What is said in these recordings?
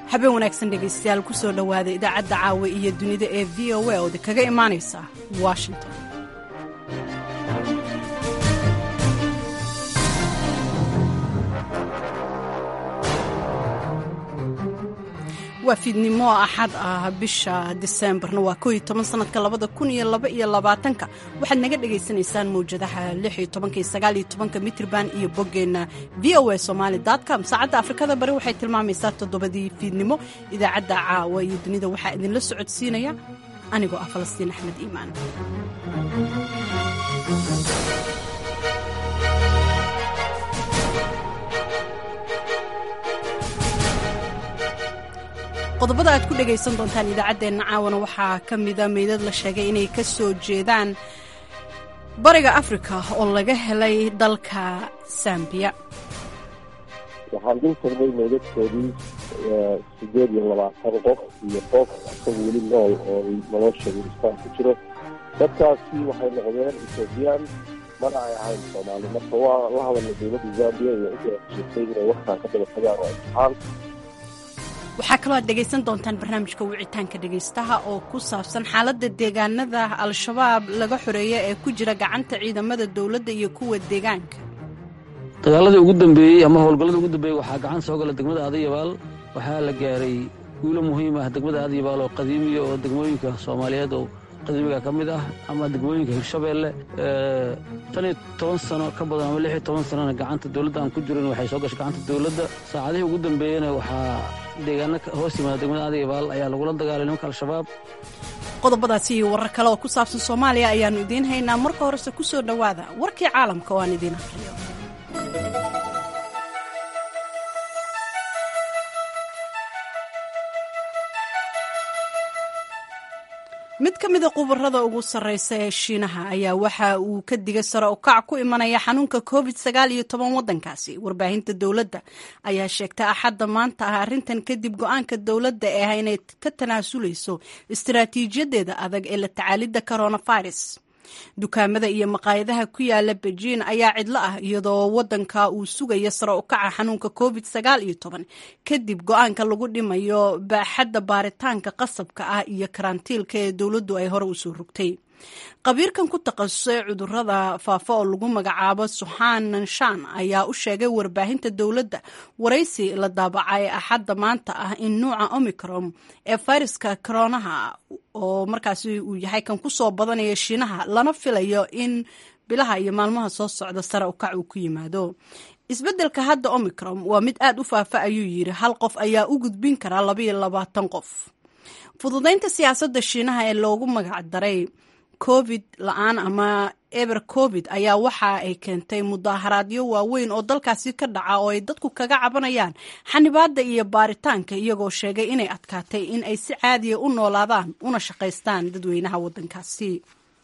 habeen wanaagsan dhegaystayaal ku soo dhowaada idaacadda caawa iyo dunida ee v o a ood kaga imaanaysa washington waa fiidnimo axad ah bisha diseembarna waa koo iyo toban sanadka labada kun iyo laba iyo labaatanka waxaad naga dhagaysanaysaan mawjadaha lix iyo tobanka iyo sagaal iyo tobanka mitrban iyo boggeenna v o a somali com saacadda afrikada bari waxay tilmaamaysaa toddobadii fiidnimo idaacadda caawa iyo dunida waxaa idinla socodsiinaya anigoo ah falastiin axmed iimaan qodobada aad ku dhegaysan doontaan idaacaddeenna caawana waxaa ka mida meydad la sheegay inay ka soo jeedaan bariga afrika oo laga helay dalka sambiya waxaan dul tagnay meydadkoodii sideed iyo labaatan qof iyo qof isaga weli nool oo nolosha wilistaan ku jiro dadkaasi waxay noqdeen ethoobiyan mana ay ahayn soomaali marka waa la hadalna dowladda zambiya iyo cidda sheegtay inay waxtaan ka daba tagaan oo imtixaan waxaa kaloo aad dhegaysan doontaan barnaamijka wicitaanka dhegaystaha oo ku saabsan xaaladda deegaanada al-shabaab laga xoreeya ee ku jira gacanta ciidamada dowladda iyo kuwa deegaanka dagaaladii ugu dambeeyey ama howlgallada ugu dambeeyey waxaa gacan soo gala degmada adayabaal waxaa la gaaray guulo muhiim ah degmada adayabaal oo qadiimiya oo degmooyinka soomaaliyeed oo qadiimiga ka mid ah ama degmooyinka hirshabeelle tan iyo toban sano ka badan ama lix iyo toban sanona gacanta dowladda aan ku jirin waxay soo gashay gacanta dowladda saacadihii ugu dambeeyena waxaa deegaano hoos yimaada degmada adayabaal ayaa lagula dagaalay nimanka al-shabaab qodobadaasi iyo warar kale oo ku saabsan soomaaliya ayaannu idiin haynaa marka horese ku soo dhowaada warkii caalamka oo aan idiin akhriyo mid ka mida khubarada ugu sarreysa ee shiinaha ayaa waxa uu ka digay sare u kac ku imanaya xanuunka covid sagaal iyo toban waddankaasi warbaahinta dowladda ayaa sheegtay axadda maanta ah arrintan kadib go-aanka dowladda ee ah inay ka tanaasulayso istaraatiijiyadeeda adag ee la tacaalidda coronavirus dukaamada iyo maqaayadaha ku yaala bejiin ayaa cidlo ah iyadoo waddanka uu sugaya sare u kaca xanuunka covid sagaal iyo toban kadib go-aanka lagu dhimayo baaxadda baaritaanka qasabka ah iyo karantiilka ee dowladdu ay hore usoo rogtay qabiirkan ku takhasusay cudurada faafa oo lagu magacaabo suxaan nanshan ayaa u sheegay warbaahinta dowladda waraysi la daabacay axadda maanta ah in nuuca omicron ee fayraska koronaha oo markaasi uu yahay kan ku soo badanaya shiinaha lana filayo in bilaha iyo maalmaha soo socda sare u kac uu ku yimaado isbeddelka hadda omicron waa mid aad u faafa ayuu yidhi hal qof ayaa u gudbin karaa labaiyo labaatan qof fududaynta siyaasadda shiinaha ee loogu magac daray covid la-aan ama eber covid ayaa waxa ay keentay mudaaharaadyo waaweyn oo dalkaasi ka dhaca oo ay dadku kaga cabanayaan xanibaadda iyo baaritaanka iyagoo sheegay inay adkaatay in ay si caadiya u noolaadaan una shaqaystaan dadweynaha waddankaasi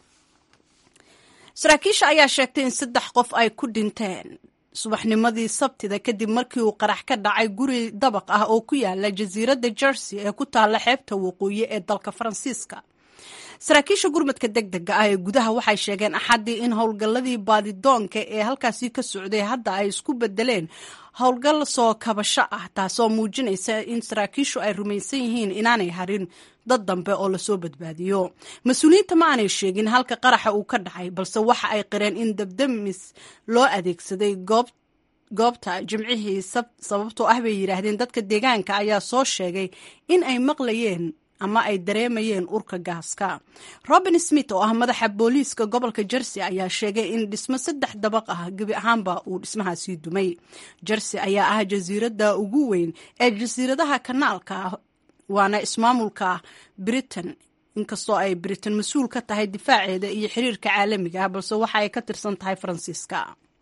saraakiisha ayaa sheegtay in saddex qof ay ku dhinteen subaxnimadii sabtida kadib markii uu qarax ka dhacay guri dabaq ah oo ku yaala jasiiradda jersey ee ku taalla xeebta waqooyi ee dalka faransiiska saraakiisha gurmadka deg dega ah ee gudaha waxay sheegeen axaddii in howlgalladii baadidoonka ee halkaasi ka socday hadda ay isku bedeleen howlgal soo kabasho ah taasoo muujinaysa in saraakiishu ay rumaysan yihiin inaanay harin dad dambe oo lasoo badbaadiyo mas-uuliyiinta ma aanay sheegin halka qaraxa uu ka dhacay balse waxa ay qireen in dabdamis loo adeegsaday goob goobta jimcihii sababtoo ah bay yidhaahdeen dadka deegaanka ayaa soo sheegay in ay maqlayeen ama ay dareemayeen urka gaaska robin smith oo ah madaxa booliiska gobolka jersey ayaa sheegay in dhismo saddex dabaq ah gebi ahaanba uu dhismahaasii dumay jersey ayaa ah jasiiradda ugu weyn ee jasiiradaha kanaalka ah waana ismaamulka britain inkastoo ay britain mas-uul ka tahay difaaceeda iyo xiriirka caalamiga ah balse waxa ay ka tirsan tahay faransiiska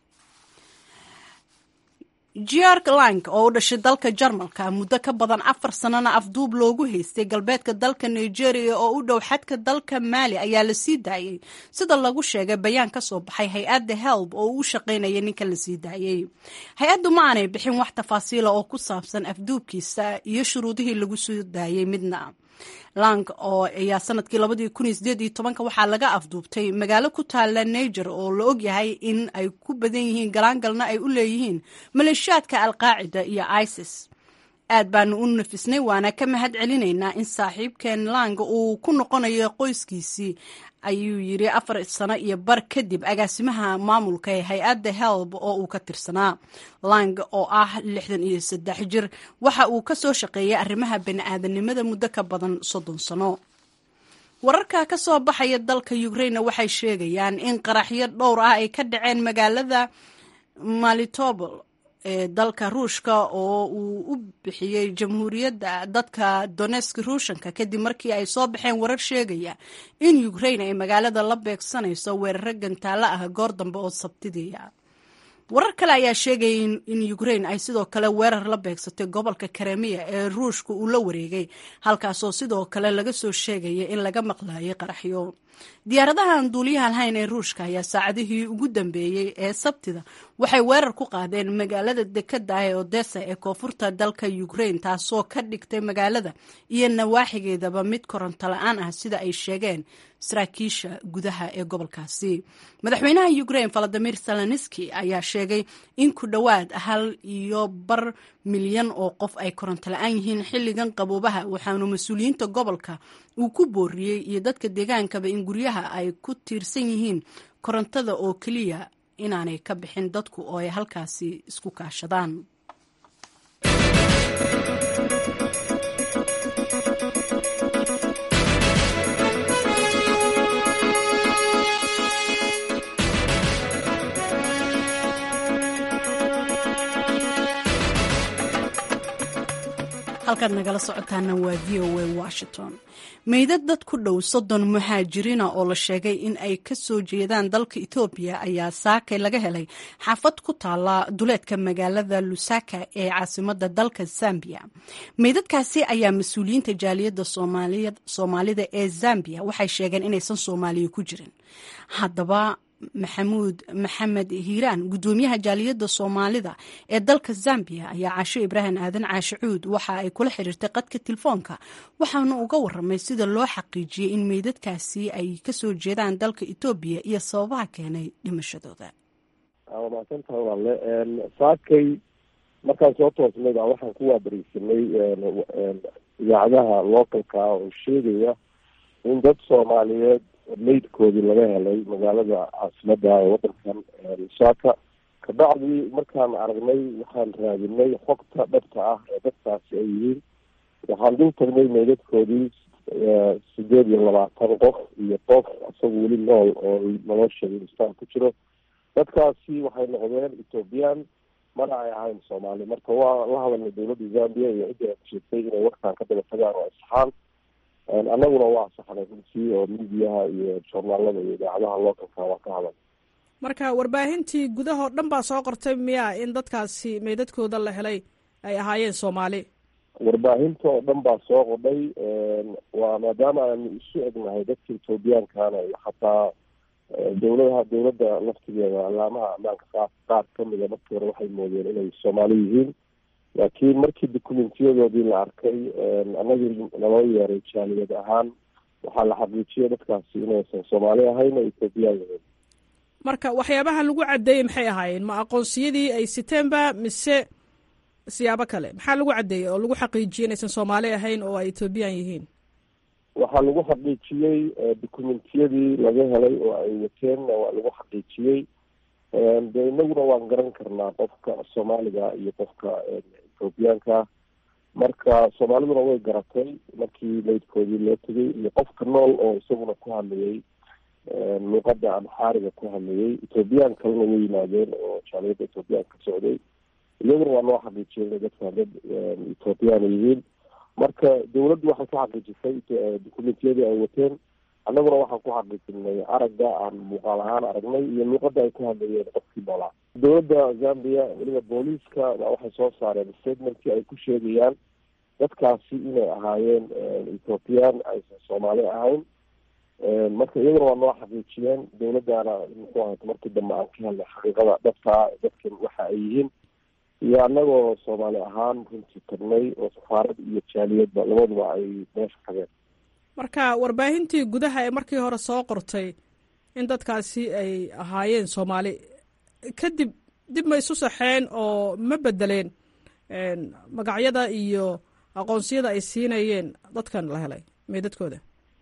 georg lang oo u dhashay dalka jarmalka muddo ka badan afar sanana afduub loogu haystay galbeedka dalka nigeria oo u dhow xadka dalka maali ayaa la sii daayey sida lagu sheegay bayaan ka soo baxay hay-adda helb oo u shaqaynaya ninka la sii daayey hay-addu ma aanay bixin wax tafaasiila oo ku saabsan afduubkiisa iyo shuruudihii lagu soo daayey midna lang oo ayaa sanadkii labadii kun iyo sideed iyo tobanka waxaa laga afduubtay magaalo ku taala niger oo la ogyahay in ay ku badan yihiin galaangalna ay u leeyihiin maleeshiyaadka alqaacida iyo isis aad baanu u nafisnay waana ka mahad celinaynaa in saaxiibkeen lang uu ku noqonayo qoyskiisii ayuu yidhi afar sano iyo bar kadib agaasimaha maamulka ee hay-adda helb oo uu ka tirsanaa lang oo ah lixdan iyo saddex jir waxa uu ka soo shaqeeyay arrimaha bani-aadanimada muddo ka badan soddon sano wararka ka soo baxaya dalka ukraine waxay sheegayaan in qaraxyo dhowr ah ay ka dhaceen magaalada malitobol ee dalka ruushka oo uu u bixiyey jamhuuriyadda dadka donesk ruushanka kadib markii ay soo baxeen warar sheegaya in ukraine ay magaalada la beegsanayso weeraro gantaalo ah goor dambe oo sabtidiia warar kale ayaa sheegaya in ukraine ay sidoo kale weerar la beegsatay gobolka karemiya ee ruushka uu la wareegay halkaasoo sidoo kale laga soo sheegaya in laga maqlaayay qaraxyo diyaaradahan duuliyaha lahayn ee ruushka ayaa saacadihii ugu dambeeyey ee sabtida waxay weerar ku qaadeen magaalada dekada ah ee odessa ee koonfurta dalka ukraine taasoo ka dhigtay magaalada iyo nawaaxigeedaba mid koronto la-aan ah sida ay sheegeen saraakiisha gudaha ee gobolkaasi madaxweynaha ukraine valadimir zelenski ayaa sheegay in ku dhowaad hal iyo bar milyan oo qof ay koronto la-aan yihiin xilligan qaboobaha waxaanu mas-uuliyiinta gobolka uu ku booriyey iyo dadka deegaankaba in guryaha ay ku tiirsan yihiin korontada oo keliya inaanay ka bixin dadku oo ay halkaasi isku kaashadaan halkaad nagala socotaana waa v o a washington meydad dad ku dhow soddon muhaajiriina oo la sheegay in ay ka soo jeedaan dalka etoobiya ayaa saakay laga helay xaafad ku taala duleedka magaalada lusaka ee caasimada dalka zambiya meydadkaasi ayaa mas-uuliyiinta jaaliyadda soomaalida ee zambiya waxay sheegeen inaysan soomaaliya ku jirin haddaba maxamuud maxamed hiiraan gudoomiyaha jaaliyadda soomaalida ee dalka zambiya ayaa caasho ibraahim aadan caashe cuud waxa ay kula xiriirtay qadka telefoonka waxaana uga waramay sida loo xaqiijiyey in meydadkaasi ay kasoo jeedaan dalka etoobiya iyo sababaha keenay dhimashadooda waa mahadsantaha walaale saakay markaan soo toosnay baa waxaan ku waabariisanay idaacadaha localka oo sheegaya in dad soomaaliyeed meydkoodii laga helay magaalada caasimada ee wadankan lusaka kabacdii markaan aragnay waxaan raadinay xogta dhabta ah ee dadkaasi ay yihiin waxaan dul tagnay meydadkoodii sideed iyo labaatan qof iyo qof isaga weli nool oo nolosha istaan ku jiro dadkaasi waxay noqdeen ethoobiyan mana ay ahayn soomaali marka waa la hadalnay dowladda zambia iyo cidda sheegtay inay warkaan ka daba tagaan oo asxaan annaguna waa saxnay runtii oo midiyaha iyo joornaalada iyo idaacadaha localka waa ka hadal marka warbaahintii gudahoo dhan baa soo qortay miya in dadkaasi meydadkooda la helay ay ahaayeen soomaali warbaahinta oo dhan baa soo qodhay waa maadaama aanu isu egnahay dadka ethoobiyankana iyo xataa dowladaha dowladda laftigeeda alaamaha ammaanka qaar qaar kamida markii hore waxay moodeen inay soomaali yihiin laakiin markii documentyadoodii la arkay anagii naloo yeeray jaaliyad ahaan waxaa la xaqiijiyay dadkaasi inaysan soomaali ahayn oo ethoobiyan yihiin marka waxyaabaha lagu caddeeyey maxay ahaayeen ma aqoonsiyadii ay siteenba mise siyaabo kale maxaa lagu caddeeyey oo lagu xaqiijiyey inaysan soomaali ahayn oo ay ethoobiyan yihiin waxaa lagu xaqiijiyey documentiyadii laga helay oo ay wateenna waa lagu xaqiijiyey de inaguna waan garan karnaa qofka soomaaliga iyo qofka ethoobiyaanka marka soomaaliduna way garatay markii meydkoodii loo tegay iyo qofka nool oo isaguna ku hadlayay luuqada amxaariga ku hadlayay ethoobiyan kalena way yimaadeen oo jaaliyadda ethoobiyan ka socday iyaguna waa noo xaqiijiyay inay dadkan dad ethoobiyaana yihiin marka dawladdu waxay ka xaqiijisay documentiyadii ay wateen annaguna waxaan ku xaqiijinay aragga aan muuqaal ahaan aragnay iyo luuqada ay ku hadlayeen qofkii noolaa dowladda zambia weliba booliiska baa waxay soo saareen statementkii ay ku sheegayaan dadkaasi inay ahaayeen ethoobiyan aysan soomaali ahayn marka iyaguna waa noo xaqiijiyeen dowladdaana muxuu ahayt markii dambe aan ka helnay xaqiiqada dhabtaa dadkan waxa ay yihiin iyo annagoo soomaali ahaan runtii tagnay oo safaarad iyo jaaliyadba labaduba ay meesha tageen marka warbaahintii gudaha ee markii hore soo qortay in dadkaasi ay ahaayeen soomaali kadib dib ma isu saxeen oo ma bedeleen magacyada iyo aqoonsiyada ay siinayeen dadkan la helay meydadkooda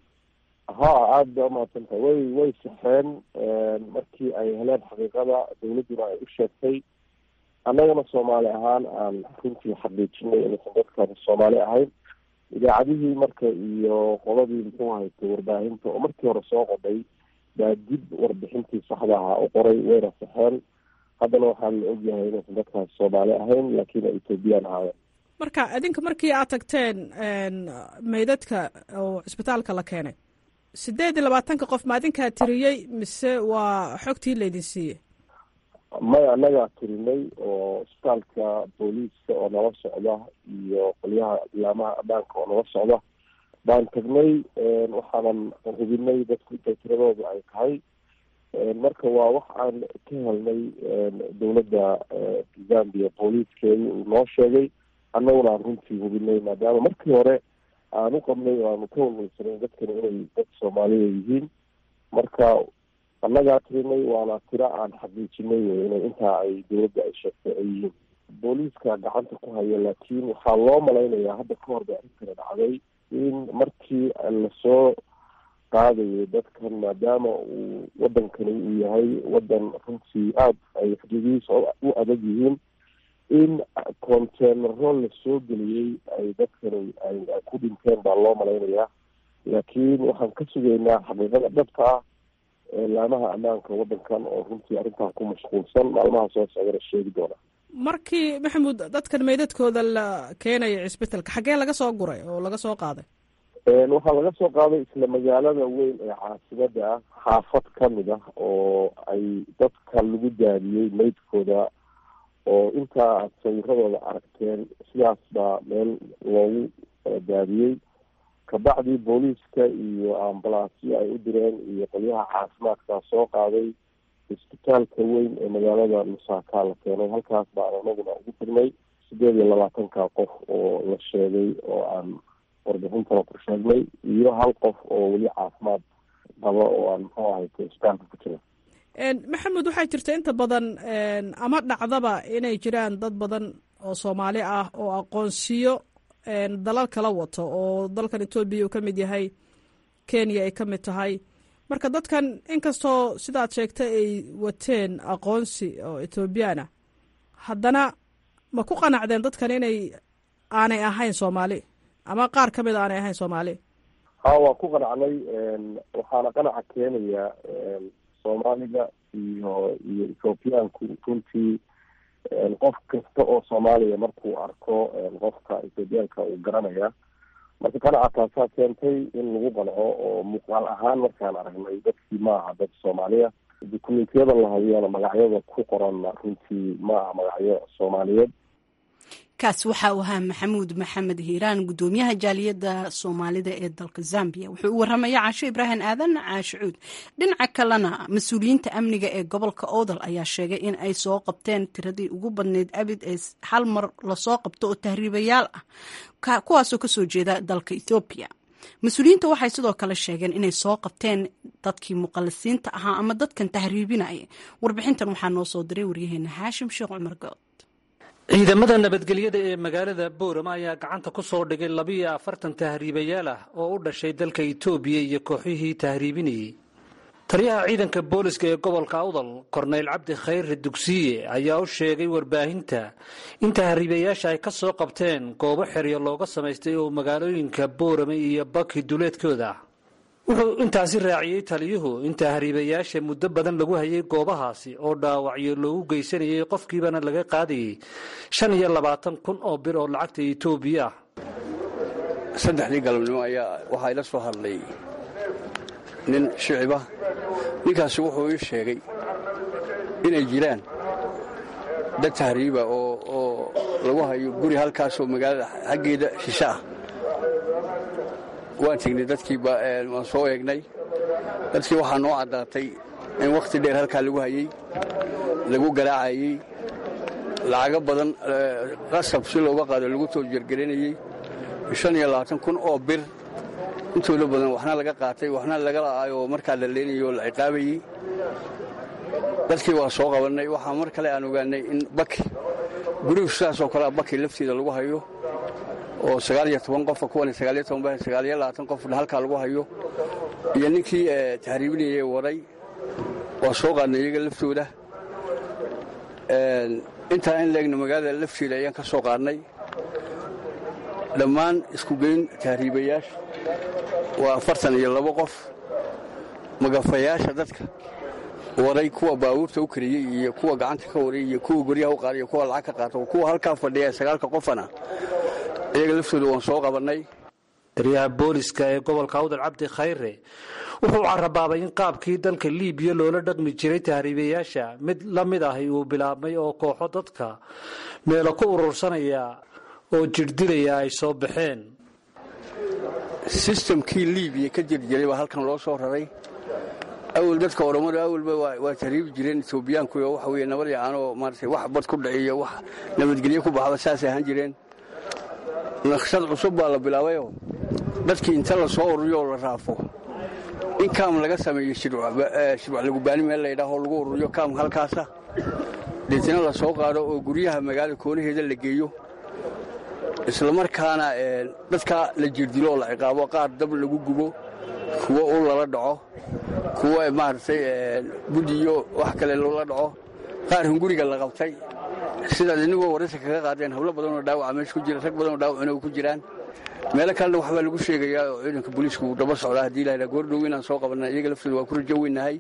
ha aada ba umahadsantahay way way saxeen markii ay heleen xaqiiqada dawladduna ay u sheegtay annagana soomaali ahaan aan runtii xaqiijinay inaysan dadkan soomaali ahayn idaacadihii marka iyo qoladii muxuu haytay warbaahinta oo markii hore soo qodhay baa dib warbixintii saxda ahaa u qoray wayna saxeen haddana waxaan la ogyahay inaysan dadkaas soomaali ahayn laakiin ay ethoobiyan ahaayeen marka idinka markii aad tagteen meydadka oo cisbitaalka la keenay sideed iyo labaatanka qof ma adinkaa tiriyey mise waa xogtii laydin siiyey maya annagaa tirinay oo isbitaalka booliiska oo nala socda iyo qolyaha ilaamaha ammaanka oo nala socda baan tagnay waxaanan hubinay dadku intay tiradooda ay tahay marka waa wax aan ka helnay dawladda zambia booliiskeedii uu noo sheegay annaguna aan runtii hubinay maadaama markii hore aan u qabnay oo aanu ka walwalsanay dadkani inay dad soomaaliya yihiin marka annagaa tirinay waana tiro aan xaqiijinay wey inay intaa ay dawladda ay sheegtay ay yihiin booliiska gacanta ku haya laakiin waxaa loo malaynayaa hadda ka hor ba arrintana dhacday in markii lasoo qaadayo dadkan maadaama uu wadankani uu yahay wadan runtii aada ay xuduudihiisa u adag yihiin in conteenaro lasoo geliyey ay dadkani ay ku dhinteen baa loo malaynayaa laakiin waxaan ka sugaynaa xaqiiqada dhabta ah laamaha ammaanka wadankan oo runtii arrintaa ku mashquulsan maalmaha soo socdana sheegi doona markii maxamuud dadkan meydadkooda la keenaya cisbitalka xaggee laga soo guray oo laga soo qaaday waxaa laga soo qaaday isla magaalada weyn ee caasimada ah xaafad kamid ah oo ay dadka lagu daadiyey meydkooda oo intaa aad sawiradooda aragteen sidaas baa meel loogu daadiyey kabacdii booliiska iyo ambalaasyo ay u direen iyo qolyaha caafimaadkaa soo qaaday isbitaalka weyn ee magaalada musaaka la keenay halkaas baan anaguna ugu tagnay sideed iyo labaatanka qof oo la sheegay oo aan warbixintana ku sheegnay iyo hal qof oo weli caafimaad qaba oo aan muxuu ahayta isbitaalka ku jira maxamed waxaa jirta inta badan ama dhacdaba inay jiraan dad badan oo soomaali ah oo aqoonsiyo dalal kala wato oo dalkan etoobiya uu ka mid yahay kenya ay ka mid tahay marka dadkan inkastoo sidaad sheegtay ay wateen aqoonsi oo etoobiyaana haddana ma ku qanacdeen dadkan inay aanay ahayn soomaali ama qaar ka mid a aanay ahayn soomaali ha waan ku qanacnay waxaana qanaca keenaya soomaaliga iyo iyo ethoobiyaanku runtii qof kasta oo soomaaliya markuu arko qofka ethoobiyaanka uu garanaya marka qanaca taasaa keentay in lagu qanco oo muuqaal ahaan markaan aragnay dadkii maaha dad soomaaliya dukumentiyada la hadiyana magacyada ku qoranna runtii maaha magacyo soomaaliyeed kaas waxa uu ahaa maxamuud maxamed hiiraan gudoomiyaha jaaliyadda soomaalida ee dalka zambia wuxuu u waramaya caasho ibraahim aadan caasho cuud dhinaca kalena mas-uuliyiinta amniga ee gobolka oodal ayaa sheegay in ay soo qabteen tiradii ugu badneyd abid ee hal mar lasoo qabto oo tahriibayaal ah kuwaasoo kasoo jeeda dalka ethoobiya mas-uuliyiinta waxay sidoo kale sheegeen inay soo qabteen dadkii muqalisiinta ahaa ama dadkan tahriibinaya warbixintan waxaa noo soo diray waryaheena haashim sheekh cumar good ciidamada nabadgelyada ee magaalada boorama ayaa gacanta ku soo dhigay labiyo afartan tahriibayaal ah oo u dhashay dalka itoobiya iyo kooxihii tahriibinayey taliyaha ciidanka booliska ee gobolka awdal korneyl cabdi khayre dugsiye ayaa u sheegay warbaahinta in tahriibayaasha ay ka soo qabteen goobo xeryo looga samaystay oo magaalooyinka boorama iyo baki duleedkooda wuxuu intaasi raaciyey taliyuhu in tahriibayaasha muddo badan lagu hayay goobahaasi oo dhaawacyo loogu geysanayay qofkiibana laga qaadayay shan iyo labaatan kun oo bir oo lacagta etoobiya ah saddexdii galabnimo ayaa waxaa ila soo hadlay nin shicibah ninkaasi wuxuu ii sheegay inay jiraan dad tahriiba oo lagu hayo guri halkaasoo magaalada xaggeeda shishe ah waan tegnay dadkii waan soo eegnay dadkii waxaa noo caddaatay in wakhti dheer halkaa lagu hayey lagu garaacayey lacago badan qasab si looga qaado lagu soo jergelinayey shan iyo labaatan kun oo bir intooda badan waxna laga qaatay waxna laga la'aayoo markaa la leenayay oo la ciqaabayey dadkii waa soo qabannay waxaa mar kale aan ogaannay in baki gurigu sidaasoo kale baki lafteeda lagu hayo oo sagaaliyo toban qofa kuwan sagaaliyo toban sagaaliyo labaatan qofna halkaa lagu hayo iyo ninkii tahriibinayay waday waa soo qaadnay iyaga laftooda intaa in leegna magaalada lafteeda ayaan ka soo qaadnay dhammaan isku geyn tahriibayaasha waa afartan iyo labo qof magafayaasha dadka waday kuwa baabuurta u kariyey iyo kuwa gacanta ka waray iyo kuwa goryaha u qaaday iyo kuwa lacag ka qaato kuwa halkaa fadhiya sagaalka qofana iyaga laftooda waan soo qabannay taliyaha booliska ee gobolka awdal cabdi khayre wuxuu carabaabay in qaabkii dalka liibiya loola dhaqmi jiray tahriibayaasha mid la mid ahi uu bilaabmay oo kooxo dadka meelo ku urursanaya oo jirdilaya ay soo baxeen sistamkii liibiya ka jirjiray baa halkan loo soo raray awal dadka oromadu awalba waa tahriibi jireen etoobiyaanku oo waxa weye nabad yacaanoo maarata wax bad ku dhiciyo wax nabadgelyo ku baxba saasay ahaan jireen naqshad cusub baa la bilaabayoo dadkii inta la soo ururiyo oo la raafo in kaam laga sameeyo shirwac lagubaani meel laydhaahoo lagu ururiyo kaam halkaasa deetna la soo qaado oo guryaha magaalada koonaheeda la geeyo islamarkaana dadka la jirdilo oo la ciqaabo qaar dab lagu gubo kuwo ul lala dhaco kuwo maaragtay budi iyo wax kale loola dhaco qaar hunguriga la qabtay sidaad inigoo waraysa kaga qaadeen hablo badanoo dhaawaca meesha ku jira rag badanoo dhaawacina ku jiraan meelo kalena waxbaa lagu sheegayaa oo ciidanka booliisku uu daba socdaa haddii lahadhaa goordhow inaan soo qabanna iyaga laftooda waa ku rajo weynahay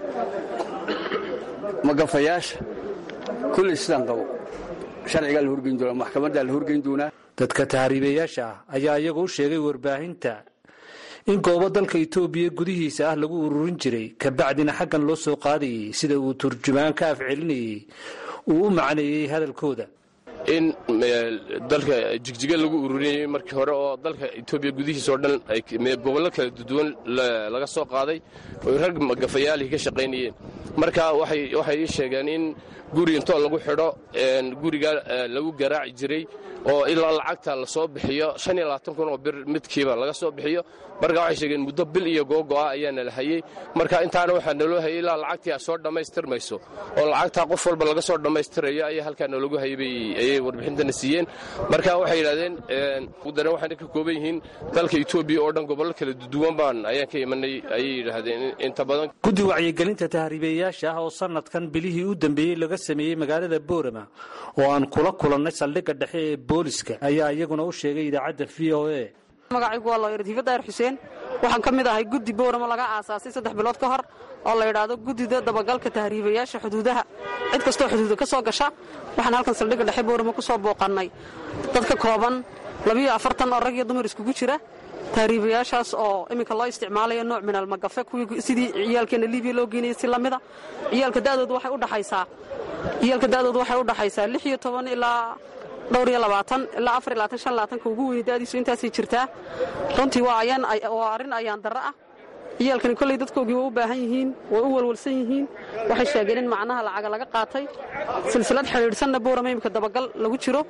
magafayaasha kulley sidaan qabo sharcigaa la horgeyn doonaa maxkamaddaa la horgeyn doonaa dadka tahriibayaasha ah ayaa iyagu u sheegay warbaahinta in goobo dalka itoobiya gudihiisa ah lagu ururin jiray kabacdina xaggan loo soo qaadayay sida uu turjumaan ka afcelinayay uu u macneeyey hadalkooda in dalka jigjiga lagu ururinayay markii hore oo dalka etoobiya gudihiisa oo dhan gobollo kala duwan laga soo qaaday oy rag magafayaalihii ka shaqaynayeen marka waxay ii sheegeen in guri intoo lagu xidho guriga lagu garaaci jiray oo ilaa lacagta la soo bixiyo kun oo bir midkiiba laga soo bixiyo marka waxay sheegeen muddo bil iyo googo'a ayaana la hayey marka intaana waxaa naloo hayay ilaa lacagtii a soo dhammaystirmayso oo lacagtaa qof walba laga soo dhammaystirayo ayaa halkaa nalagu hayay ayay warbixintana siiyeen marka waxay yidhahdeen dare waxayna ka kooban yihiin dalka etoobiya oo dhan gobollo kala duwan baan ayaan ka imanay ayay yidhaahdeen inta badan guddi wacyigelinta tahriibayaasha ah oo sanadkan bilihii u dambeeyey laga sameeyey magaalada boorama oo aan kula kulannay saldhigga dhexe ee booliska ayaa iyaguna u sheegay idaacadda v o a magacaygu waa looyar diifa daahir xuseen waxaan ka mid ahay guddi booramo laga aasaasay saddex bilood ka hor oo la yidhaahdo guddida dabagalka tahriibayaasha xuduudaha cid kastoo xuduuda ka soo gasha waxaan halkan saldhigga dhexe booramo ku soo booqannay dad ka kooban labiyo afartan oo rag iyo dumar iskugu jira tahriibayaashaas oo iminka loo isticmaalayo nooc minal magafe kuwii sidii ciyaalkeenna libiya loo geynayay si lamida ciyaalka da'doodu waxay udhaxaysaa ciyaalka da'doodu waxay u dhaxaysaa lix iyo toban ilaa dhowr iyo labaatan ilaa afar iyo labaatan shan labaatanka ugu weyn da'diisu intaasay jirtaa runtii waa ayaan waa arrin ayaan darro ah ciyaalkani kolley dadkoogii way u baahan yihiin way u walwalsan yihiin waxay sheegeen in macnaha lacaga laga qaatay silsilad xidhiidhsanna boorama imika dabagal lagu jiro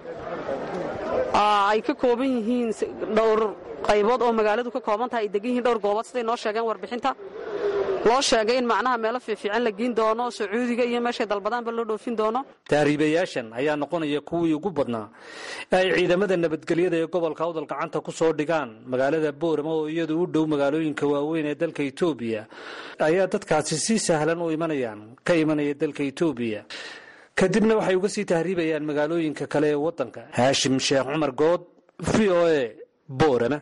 ay ka kooban yihiin dhowr qaybood oo magaaladu ka kooban tahay ay degan yihiin dhowr goobood siday noo sheegeen warbixinta loo sheegay in macnaha meelo fiifiican la geyn doono sacuudiga iyo meeshay dalbadaanba loo dhoofin doono tahriibayaashan ayaa noqonaya kuwii ugu badnaa ee ay ciidamada nabadgelyada ee gobolka awdal gacanta ku soo dhigaan magaalada boorama oo iyadu u dhow magaalooyinka waaweyn ee dalka etoobiya ayaa dadkaasi si sahlan u imanayaan ka imanaya dalka etoobiya kadibna waxay uga sii tahriibayaan magaalooyinka kale ee waddanka haashim sheekh cumar good v o a boorama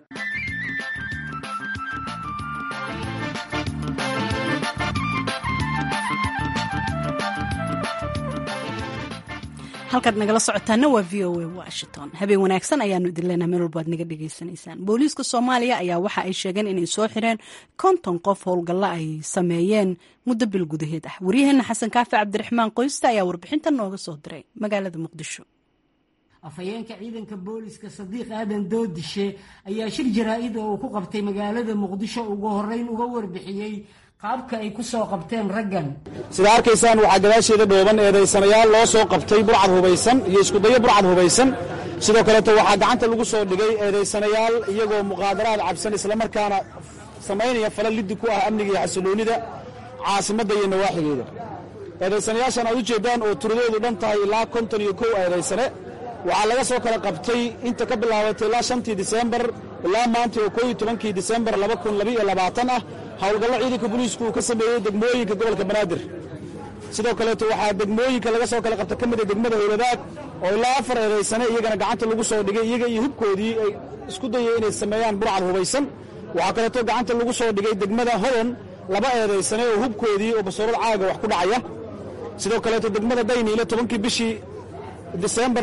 halkaad nagala socotaana waa v o a washington habeen wanaagsan ayaanu idin leenaha meel walba ad naga dhagaysanaysaan booliiska soomaaliya ayaa waxa ay sheegeen inay soo xireen konton qof howlgalla ay sameeyeen muddo bil gudaheed ah waryaheena xasan kaafi cabdiraxmaan qoysta ayaa warbixintan nooga soo diray magaalada muqdisho afhayeenka ciidanka booliska sadiiq aadan doodishe ayaa shir jaraa-id oo uu ku qabtay magaalada muqdisho ugu horeyn uga warbixiyey qaabka ay ku soo qabteen raggan sida arkaysaan waxaa gadaasheeda dhooban eedaysanayaal loo soo qabtay burcad hubaysan iyo iskudayo burcad hubaysan sidoo kaleeto waxaa gacanta lagu soo dhigay eedaysanayaal iyagoo muqaadaraad cabsan islamarkaana samaynaya fala liddi ku ah amniga iyo xasiloonnida caasimadda iyo nawaaxigeeda eedaysanayaashan aad u jeeddaan oo tiradoodu dhan tahay ilaa konton iyo kow eedaysane waxaa laga soo kala qabtay inta ka bilaabatay ilaa shantii disembar ilaa maanta oo kooiyo tobankii disembar laba kun labaiyo labaatan ah howlgallo ciidanka booliisku uu ka sameeyey degmooyinka gobolka banaadir sidoo kaleeto waxaa degmooyinka laga soo kala qabta ka mida degmada howladaag oo ilaa afar eedaysane iyagana gacanta lagu soo dhigay iyaga iyo hubkoodii ay isku dayeen inay sameeyaan burcad hubaysan waxaa kaleeto gacanta lagu soo dhigay degmada hodan laba eedaysane oo hubkoodii oo basoorad caaga wax ku dhacaya sidoo kaleeto degmada dayniile tobankii bishii disembar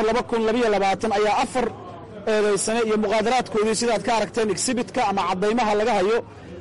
ayaa afar eedaysane iyo muqaadaraadkoodii sidaad ka aragteen exhibitka ama caddaymaha laga hayo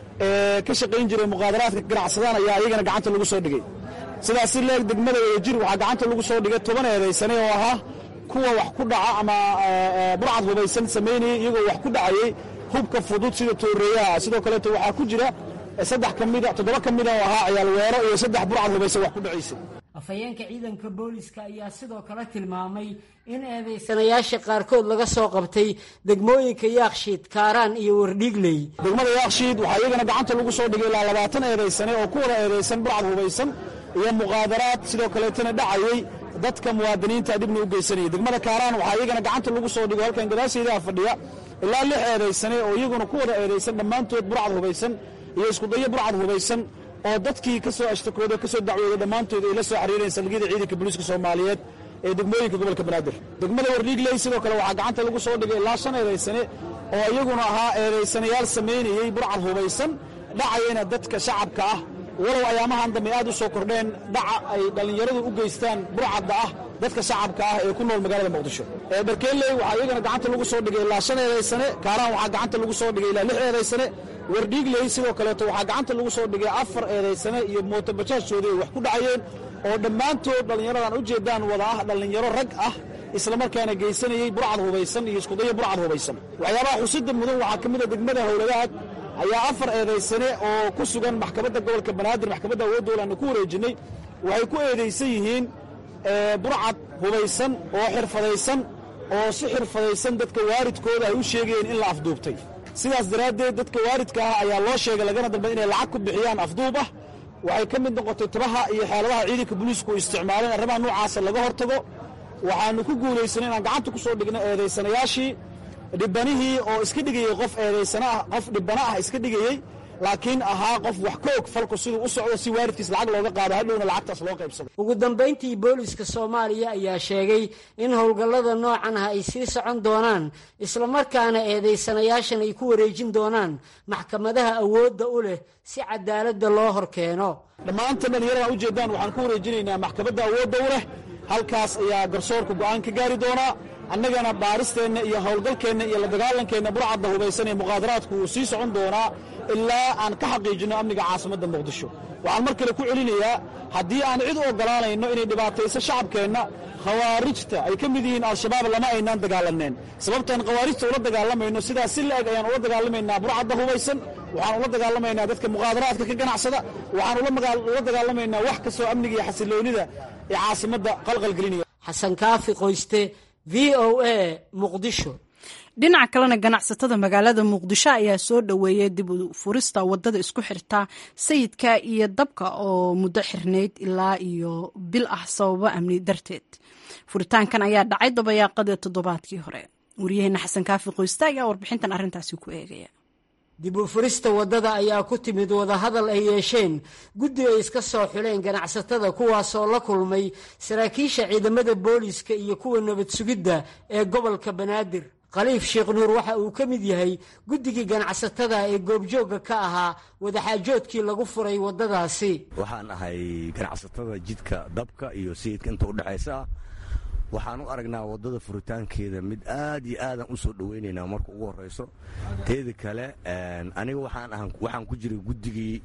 ee ka shaqayn jiray muqaadaraadka ganacsadaan ayaa iyagana gacanta lagu soo dhigay sidaas si leeg degmada wadajir waxaa gacanta lagu soo dhigay toban eedaysane oo ahaa kuwa wax ku dhaca ama burcad hubaysan samaynayay iyagoo wax ku dhacayay hubka fudud sida tooreeyaha sidoo kaleeto waxaa ku jira saddex ka mida toddoba ka mida oo ahaa ciyaal weero iyo saddex burcad hubaysan wax ku dhacaysay afhayeenka ciidanka booliska ayaa sidoo kale tilmaamay in eedaysanayaasha qaarkood laga soo qabtay degmooyinka yaakshiid kaaraan iyo wardhiigley degmada yaakshiid waxaa iyagana gacanta lagu soo dhigay ilaa labaatan eedaysane oo ku wada eedaysan burcad hubaysan iyo muqaadaraad sidoo kaleetana dhacayey dadka muwaadiniinta dhibna u geysanayay degmada kaaraan waxaa iyagana gacanta lagu soo dhigo halkan gadaashaydaa fadhiya ilaa lix eedaysane oo iyaguna ku wada eedaysan dhammaantood burcad hubaysan iyo iskudayo burcad hubaysan oo dadkii ka soo ashtakooda ka soo dacwooday dhammaantood ay la soo xiriireen salgiyada ciidanka booliiska soomaaliyeed ee degmooyinka gobolka banaadir degmada wardhiigley sidoo kale waxaa gacanta lagu soo dhigay ilaa shan eedaysane oo iyaguna ahaa eedaysanayaal samaynayey burcad hubaysan dhacayana dadka shacabka ah walow ayaamahan dambe aad u soo kordheen dhaca ay dhallinyaradu u geystaan burcadda ah dadka shacabka ah ee ku nool magaalada muqdisho dharkeelley waxaa iyagana gacanta lagu soo dhigay ilaa shan eedaysane kaaraan waxaa gacanta lagu soo dhigay ilaa lix eedaysane wardhiigley sidoo kaleeto waxaa gacanta lagu soo dhigay afar eedaysane iyo mootobajaajtoodii ay wax ku dhacayeen oo dhammaantood dhallinyaradan u jeeddaan wada ah dhallinyaro rag ah islamarkaana geysanayey burcad hubaysan iyo iskudayo burcad hubaysan waxyaabaha xusida mudan waxaa ka mida degmada howladaad ayaa afar eedaysane oo ku sugan maxkamadda gobolka banaadir maxkamadda awooddoolaanu ku wareejinnay waxay ku eedaysan yihiin burcad hubaysan oo xirfadaysan oo si xirfadaysan dadka waaridkooda ay u sheegayeen in la afduubtay sidaas daraaddeed dadka waaridka ah ayaa loo sheegay lagana dalbay inay lacag ku bixiyaan afduub ah waxay ka mid noqotay tabaha iyo xeeladaha ciidanka booliisku isticmaaleen arrimaha noocaasa laga hortago waxaannu ku guulaysanay inaan gacanta ku soo dhigno eedaysanayaashii dhibbanihii oo iska dhigayey qof eedaysana ah qof dhibbana ah iska dhigayey laakiin ahaa qof wax ka og falku siduu u socdo si waaridkiis lacag looga qaado hadhowna lacagtaas loo qaybsado ugu dambayntii booliska soomaaliya ayaa sheegay in howlgallada noocan ah ay sii socon doonaan islamarkaana eedaysanayaashan ay ku wareejin doonaan maxkamadaha awoodda u leh si cadaaladda loo hor keeno dhammaanta dhallinyaradan u jeeddaan waxaan ku wareejinaynaa maxkamadda awoodda u leh halkaas ayaa garsoorka go'aan ka gaari doonaa annagana baaristeenna iyo howlgalkeenna iyo la dagaalankeenna burcadda hubaysan ee muqaadaraadku wuu sii socon doonaa ilaa aan ka xaqiijinno amniga caasimadda muqdisho waxaan mar kale ku celinayaa haddii aan cid u oggolaanayno inay dhibaatayso shacabkeenna khawaarijta ay ka mid yihiin al-shabaab lama aynaan dagaalaneen sababtaan khawaarijta ula dagaalamayno sidaas si la-eg ayaan ula dagaalamaynaa burcadda hubaysan waxaan ula dagaalamaynaa dadka muqaadaraadka ka ganacsada waxaan ula dagaalamaynaa wax kastoo amniga iyo xasiloonida ee caasimadda qalqalgelinaya xasan kaafi qoyste v o a muqdisho dhinaca kalena ganacsatada magaalada muqdisho ayaa soo dhoweeyay dib u furista wadada isku xirta sayidka iyo dabka oo muddo xirnayd ilaa iyo bil ah sababo amni darteed furitaankan ayaa dhacay dabayaaqadii toddobaadkii hore wariyaheena xasan kaafi qoyste ayaa warbixintan arrintaasi ku eegaya dib u furista waddada ayaa ku timid wadahadal ay yeesheen guddi ay iska soo xuleen ganacsatada kuwaasoo la kulmay saraakiisha ciidamada booliiska iyo kuwa nabad sugidda ee gobolka banaadir khaliif sheekh nuur waxa uu ka mid yahay guddigii ganacsatada ee goobjoogga ka ahaa wadaxaajoodkii lagu furay waddadaasi waxaan ahay ganacsatada jidka dabka iyo sayidka inta udhexaysa ah waxaan u aragnaa waddada furitaankeeda mid aad iyo aadaan u soo dhowaynaynaa marka ugu horrayso teeda kale aniga waxaan ku jiray guddigii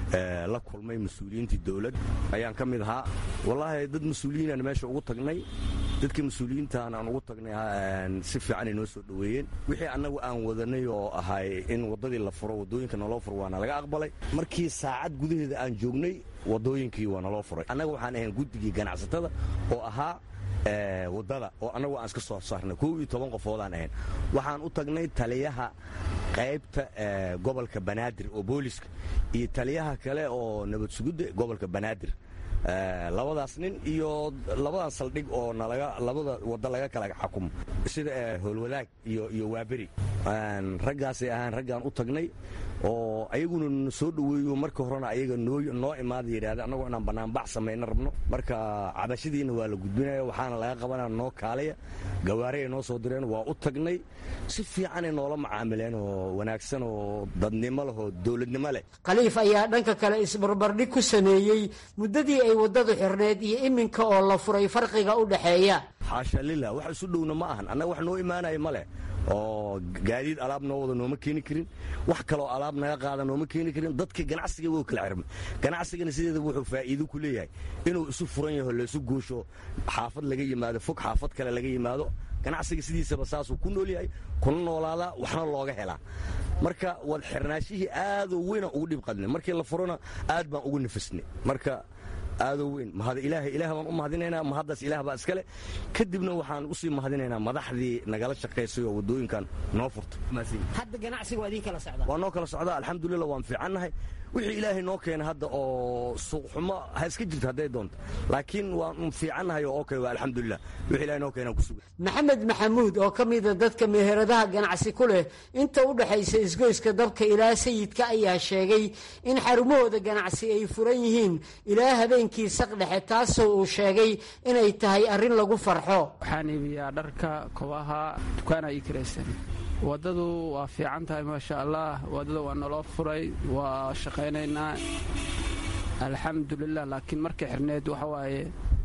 la kulmay mas-uuliyiintii dowladd ayaan ka mid ahaa wallaahi dad mas-uuliyiinaan meesha ugu tagnay dadkii mas-uuliyiintaan aan ugu tagnay si fiicanay noo soo dhoweeyeen wixii annagu aan wadanay oo ahay in waddadii la furo waddooyinka naloo furo waana laga aqbalay markii saacad gudaheeda aan joognay waddooyinkii waa naloo furay annaga waxaan ahayn guddigii ganacsatada oo ahaa waddada oo annagu aan iska soo saarnay kow iyo toban qofoodaan ahayn waxaan u tagnay taliyaha qaybta gobolka banaadir oo booliska iyo taliyaha kale oo nabad sugidda gobolka banaadir labadaas nin iyo labadan saldhig oo nalaga labada wadda laga kala xukumo sida howlwadaag iyo iyo waaberi raggaasay ahaan raggaan u tagnay oo ayaguna na soo dhoweeyo marka horena ayaga noo noo imaada yidhahda annagoo inaan bannaanbax samayna rabno marka cabashadiina waa la gudbinaya waxaana laga qabanaya noo kaalaya gawaari ay noo soo direen waa u tagnay si fiicanay noola macaamileen oo wanaagsan oo dadnimo leh oo dowladnimo leh khaliif ayaa dhanka kale isbarbardhig ku sameeyey muddadii ay waddadu xirneed iyo iminka oo la furay farqiga u dhexeeya xaasha lilah wax isu dhowna ma ahan annaga wax noo imaanaya ma leh oo gaadiid alaab noo wada nooma keeni karin wax kaloo alaab naga qaada nooma keeni karin dadkii ganacsiga wuu kala xirmay ganacsigana sideedaba wuxuu faa'iido ku leeyahay inuu isu furan yaho laysu goosho xaafad laga yimaado fog xaafad kale laga yimaado ganacsiga sidiisaba saasuu ku nool yahay kuna noolaadaa waxna looga helaa marka wad xirnaashihii aadoo weyna ugu dhib qadnay markii la furona aad baan ugu nafisnay marka aadoo weyn mahad ilaahay ilaah baan u mahadinaynaa mahaddaas ilaah baa iskale kadibna waxaan usii mahadinaynaa madaxdii nagala shaqaysay oo waddooyinkan noo furta hadda ganacsiga waa idiin kala socdaa waa noo kala socdaa alxamdulillah waan fiicannahay wixii ilaahay noo keena hadda oo suuqxumo ha iska jirto hadday doonto laakiin waan fiicannahay oo okay waa alxamdulilah wixii ilahay noo keenaan ku sugan maxamed maxamuud oo ka mida dadka meheradaha ganacsi ku leh inta u dhexaysa isgoyska dabka ilaa sayidka ayaa sheegay in xarumahooda ganacsi ay furan yihiin ilaa habeenkii saqdhexe taasoo uu sheegay inay tahay arrin lagu farxo waxaan iibiyaa dharka kobaha dukaana ii kiraysan waddadu waa fiican tahay maasha allah waddada waa naloo furay waa shaqaynaynaa alxamdulilah laakiin markay xirneed waxa waaye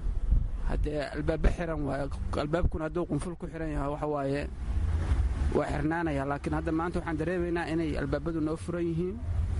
haddee albaabba xiran waaye albaabkuna hadduu qunful ku xiran yahay waxa waaye waa xirnaanaya laakiin hadda maanta waxaan dareemaynaa inay albaabadu noo furan yihiin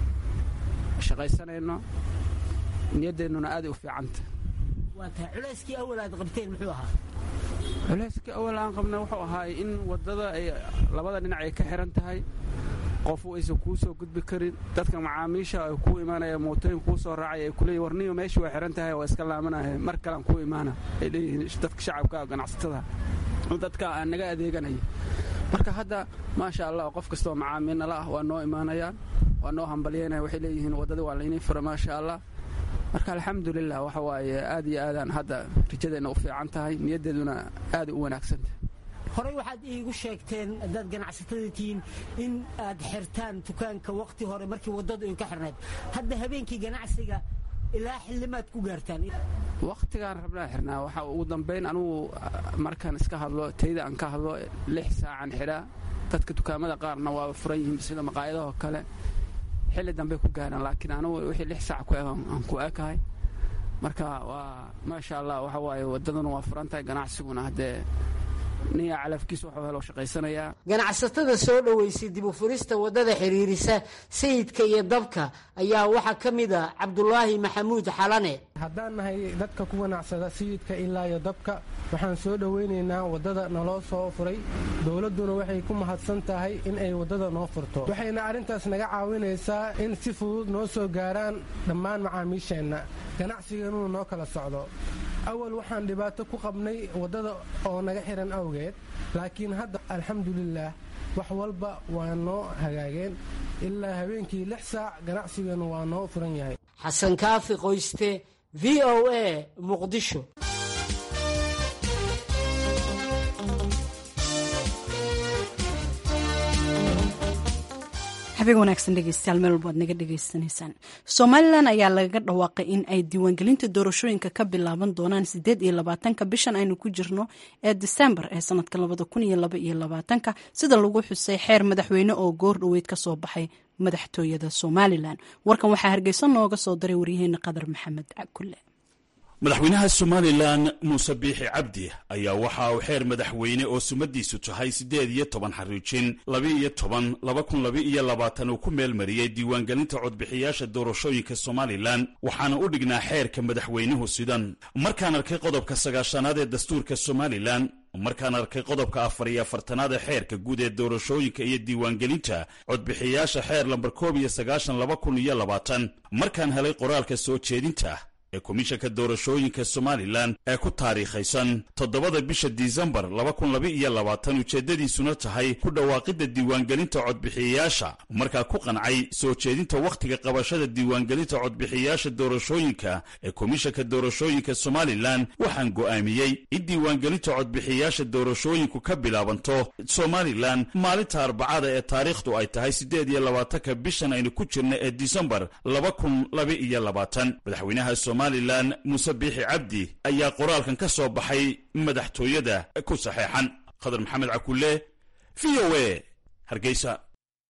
shaqaysanayno niyadeennuna aaday u fiicanta culayskii awal aad qabteen muxuu ahaa culayskii awal aan qabna wuxuu ahaay in waddada ay labada dhinac ay ka xiran tahay qofu aysan kuu soo gudbi karin dadka macaamiisha ay kuu imaanaya mootooyin kuu soo raacay ay kuleeyihin warniyo meeshii waa xiran tahay waa iska laamanaya mar kalean kuu imaana ay leeyihiin dadka shacabka ganacsatada dadka naga adeeganaya marka hadda maasha allah qof kastoo macaamiilnala ah waa noo imaanayaan waa noo hambalyaynaya waxay leeyihiin waddada waa laynii fura maasha allah marka alxamdulilah waxa waaye aad iyo aadaan hadda rajadeenna u fiican tahay niyaddeeduna aaday u wanaagsantahay horey waxaad iigu sheegteen haddaad ganacsatada tihiin in aad xirtaan dukaanka wakhti hore markii waddadu idinka xirnayd hadda habeenkii ganacsiga ilaa xillimaad ku gaartaan wakhtigaan rabnaa xirnaa waxa ugu dambayn anugu markaan iska hadlo tayda aan ka hadlo lix saacan xidhaa dadka dukaamada qaarna waa furan yihiin sida maqaayadahoo kale xilli dambey ku gaaraan laakiin anugu wixii lix saac ku eg aan ku ekahay marka waa maasha allah waxa waaye waddaduna waa furan tahay ganacsiguna haddee niya calafkiisa waxuu helo shaqaysanayaa ganacsatada soo dhoweysay dib u furista waddada xiriirisa sayidka iyo dabka ayaa waxaa ka mid a cabdulaahi maxamuud xalane haddaan nahay dadka ku ganacsada sayidka ilaa iyo dabka waxaan soo dhoweynaynaa waddada naloo soo furay dowladduna waxay ku mahadsan tahay in ay waddada noo furto waxayna arrintaas naga caawinaysaa in si fudud noo soo gaaraan dhammaan macaamiisheenna ganacsiganuu noo kala socdo awal waxaan dhibaato ku qabnay waddada oo naga xihan awgeed laakiin hadda alxamdulilaah wax walba waa noo hagaageen ilaa habeenkii lix saac ganacsiganu waa noo furan yahay xasan kaafi qoyste v o a muqdisho habeen wanaagsan dhegeystayaal meel walba ad naga dhegeysanaysaan somalilan ayaa lagaga dhawaaqay in ay diiwaangelinta doorashooyinka ka bilaaban doonaan sideed iyo labaatanka bishan aynu ku jirno ee disembar ee sanadka labada kun iyo laba iyo labaatanka sida lagu xusay xeer madaxweyne oo goor dhoweyd ka soo baxay madaxtooyada somalilan warkan waxaa hargeysa nooga soo diray waryaheena qadar maxamed cakulle madaxweynaha somalilan muuse biixi cabdi ayaa waxa uu xeer madaxweyne oo sumadiisu tahay siddeed iyo toban xariijin laba-iyo toban laba kun laba-iyo labaatan uu ku meelmariyey diiwaangelinta codbixiyaasha doorashooyinka somalilan waxaana u dhignaa xeerka madaxweynuhu sidan markaan arkay qodobka sagaashanaad ee dastuurka somalilan markaan arkay qodobka afar iyo afartanaad ee xeerka guud ee doorashooyinka iyo diiwaangelinta codbixiyaasha xeer lambar koob iyo sagaashan laba kun iyo labaatan markaan helay qoraalka soo jeedinta ee komishanka doorashooyinka somalilan ee ku taariikhaysan toddobada bisha disembar laba kun laba iyo labaatan ujeeddadiisuna tahay ku dhawaaqidda diiwaangelinta codbixiyayaasha markaa ku qancay soo jeedinta wakhtiga qabashada diiwaangelinta codbixiyayaasha doorashooyinka ee komishanka doorashooyinka somalilan waxaan go'aamiyey in diiwaangelinta codbixiyayaasha doorashooyinku ka bilaabanto somalilan maalinta arbacada ee taariikhdu ay tahay siddeed iyo labaatanka bishan aynu ku jirna ee disembar laba kun laba iyo labaatan madaxweynaha somalilan muuse biixi cabdi ayaa qoraalkan ka soo baxay madaxtooyada ku saxeexan khadar maxamed cakulle v o a hargeysa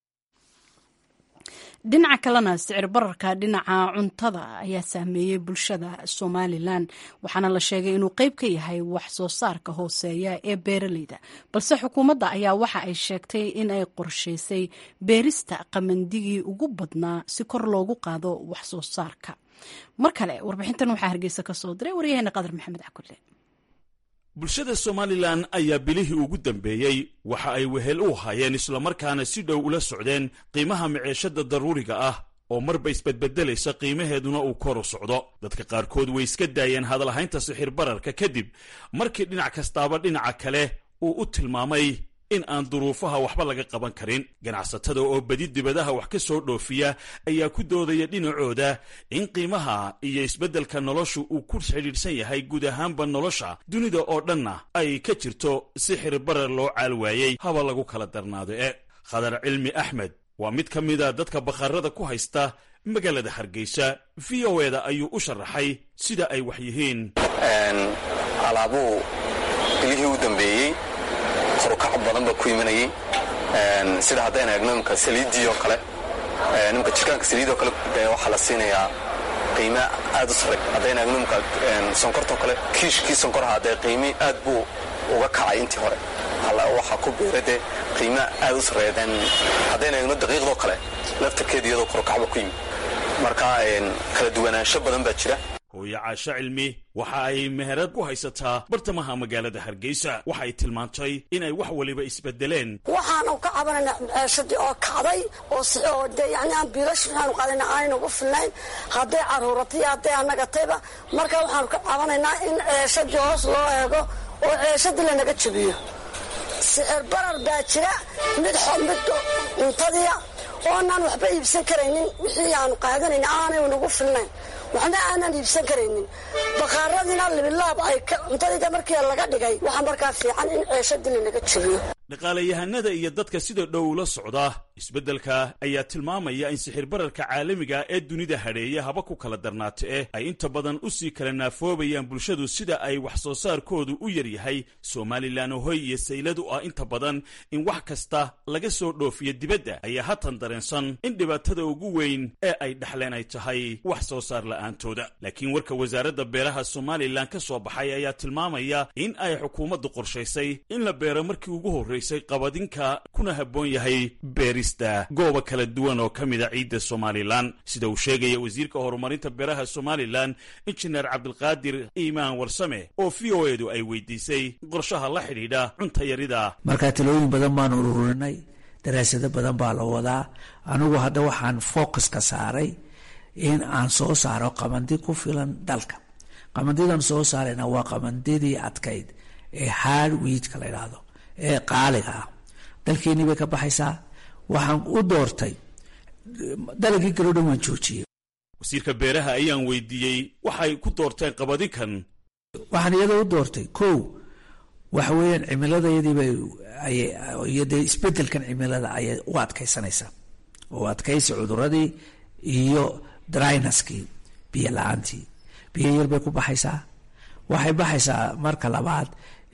dhinaca kalena sicir bararka dhinaca cuntada ayaa saameeyey bulshada somalilan waxaana la sheegay inuu qeyb ka yahay wax soo saarka hooseeya ee beeraleyda balse xukuumadda ayaa waxa ay sheegtay in ay qorshaysay beerista qamandigii ugu badnaa si kor loogu qaado wax soo saarka mar kale warbixintan waxaa hargeysa ka soo diray waryaheena qadar maxamed cakulle bulshada somalilan ayaa bilihii ugu dambeeyey waxa ay wehel u hayeen islamarkaana si dhow ula socdeen qiimaha maciishada daruuriga ah oo marba isbedbedelaysa qiimaheeduna uu kor u socdo dadka qaarkood way iska daayeen hadalhaynta sixir bararka kadib markii dhinac kastaaba dhinaca kale uu u tilmaamay in aan duruufaha waxba laga qaban karin ganacsatada oo bedi dibadaha wax ka soo dhoofiya ayaa ku doodaya dhinacooda in qiimaha iyo isbeddelka noloshu uu ku xidhiidhsan yahay guud ahaanba nolosha dunida oo dhanna ay ka jirto sixir barar loo caal waayey haba lagu kala darnaado e khadar cilmi axmed waa mid ka mida dadka bakhaarada ku haysta magaalada hargeysa v o eda ayuu u sharaxay sida ay wax yihiin alaabuu bilihii u dambeeyey korukac badan ba ku imanayey sida haddaynu eegno imka saliiddii oo kale nimka jirkaanka saliid oo kale de waxaa la siinayaa qiime aad u sare haddaynu eegno imka sonkortoo kale kiishkii sonkoraha dee qiimi aad buu uga kacay intii hore waxaa ku beera dee qiime aad u sareeya haddaynu eegno daqiiqdoo kale laftarkeeda iyadoo korukacba ku yimi marka kala duwanaansho badan baa jira hooye caasho cilmi waxa ay meherad ku haysataa bartamaha magaalada hargeysa waxay tilmaantay inay wax waliba isbedeleen waxaanu ka cabanaynaa ceeshadii oo kacday oo de yani aan biilash waxaanu qaadayna aanayna ugu filnayn hadday caruuratay hadday anagatayba marka waxaanu ka cabanaynaa in ceeshadii hoos loo eego oo ceeshadii lanaga jabiyo sicir barar baa jira mid mid cuntadiya oonaan waxba iibsan karaynin wixii aanu qaadanayna aanay nagu filnayn waxna aanan iibsan karaynin bakhaaradiina libilaab ay cuntadii markii laga dhigay waxaa markaa fiican in ceeshadii lanaga jabiyo dhaqaalayahanada iyo dadka sida dhow ula socda isbeddelka ayaa tilmaamaya in sixir bararka caalamiga ee dunida hadheeya haba ku kala darnaata eh ay inta badan u sii kala naafoobayaan bulshadu sida ay wax soo saarkoodu u yaryahay somalilan hoy iyo sayladu ah inta badan in wax kasta laga soo dhoofiyo dibadda ayaa hatan dareensan in dhibaatada ugu weyn ee ay dhexleen ay tahay wax soo saar la'aantooda laakiin warka wasaaradda beeraha somalilan ka soo baxay ayaa tilmaamaya in ay xukuumaddu qorshaysay in la beero markii ugu horraysay qabadinka kuna habboon yahay beerista gooba kala duwan oo ka mida ciidda somalilan sida uu sheegaya wasiirka horumarinta beeraha somalilan injineer cabdilqaadir iimaan warsame oo v o edu ay weydiisay qorshaha la xidhiidha cuntayarida markaa talooyin badan baanu ururinay daraasado badan baa la wadaa anigu hadda waxaan focuska saaray in aan soo saaro qabandi ku filan dalka qabandidan soo saarayna waa qabandidii adkayd ee hard wiidka la idhaahdo ee qaaliga ah dalkeenii bay ka baxaysaa waxaan u doortay dalagii kaloo dhan waan joojiyey wasiirka beeraha ayaan weydiiyey waxay ku doorteen qabadinkan waxaan iyada u doortay kow waxa weeyaan cimiladayadiiba iyo dee isbedelkan cimilada ayay u adkaysanaysaa oo adkaysi cuduradii iyo drynaskii biyo la-aantii biyo yar bay ku baxaysaa waxay baxaysaa marka labaad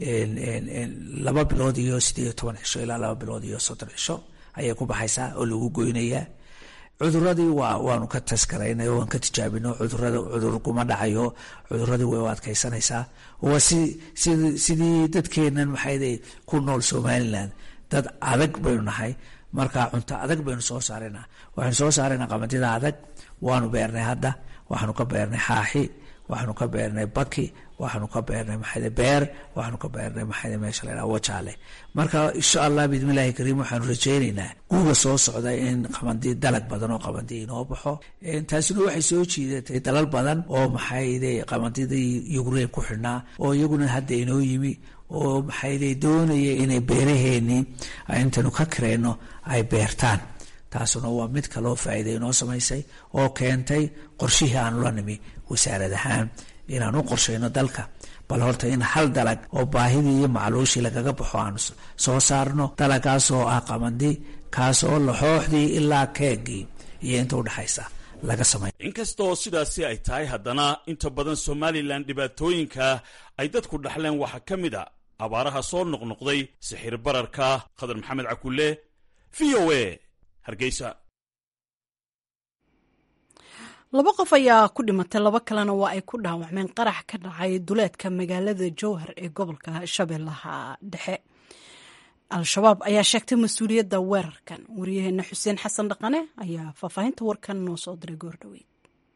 laba bilood iyo sideed iyo toban cisho ilaa laba bilood iyo soddon cisho ayay ku baxaysaa oo lagu goynayaa cuduradii waa waanu ka taskaraynay waan ka tijaabino cudurada cudur kuma dhacayo cuduradii way u adkaysanaysaa waa si sid sidii dadkeenan maxayde ku nool somalilan dad adag baynu nahay marka cunto adag baynu soo saaraynaa waxaynu soo saaraynaa qamadida adag waanu beernay hadda waxaanu ka beernay xaaxi waxaanu ka beernay baki waxaanu ka beernay maxayde beer waxaanu ka beernay maxayde meesha la yidhaha wajaale marka insha allah biidmillahi kariim waxaanu rajaynaynaa guuga soo socda in qabandi dalag badan oo qabandi inoo baxo taasina waxay soo jiidatay dalal badan oo maxayde qabandidii ukraine ku xidhnaa oo iyaguna hadda inoo yimi oo maxayde doonaya inay beeraheenii intaynu ka kareyno ay beertaan taasuna waa mid kaloo faa'iida inoo samaysay oo keentay qorshihii aanu la nimi wasaarad ahaan inaan u qorshayno dalka bal horta in hal dalag oo baahidii iyo macluushii lagaga baxo aanu soo saarno dalagaas oo ah qabandi kaas oo laxooxdii ilaa keegii iyo inta udhexaysa laga samay inkastoo sidaasi ay tahay haddana inta badan somalilan dhibaatooyinka ay dadku dhaxleen waxaa ka mid a abaaraha soo noqnoqday sixir bararka khadar maxamed cakulle v o a hargeysa laba qof ayaa ku dhimatay laba kalena waa ay ku dhaawacmeen qarax ka dhacay duleedka magaalada jowhar ee gobolka shabeellaha dhexe al-shabaab ayaa sheegtay mas-uuliyadda weerarkan wariyaheena xuseen xasan dhaqane ayaa faahfaahinta warkan noo soo diray goordhoweyd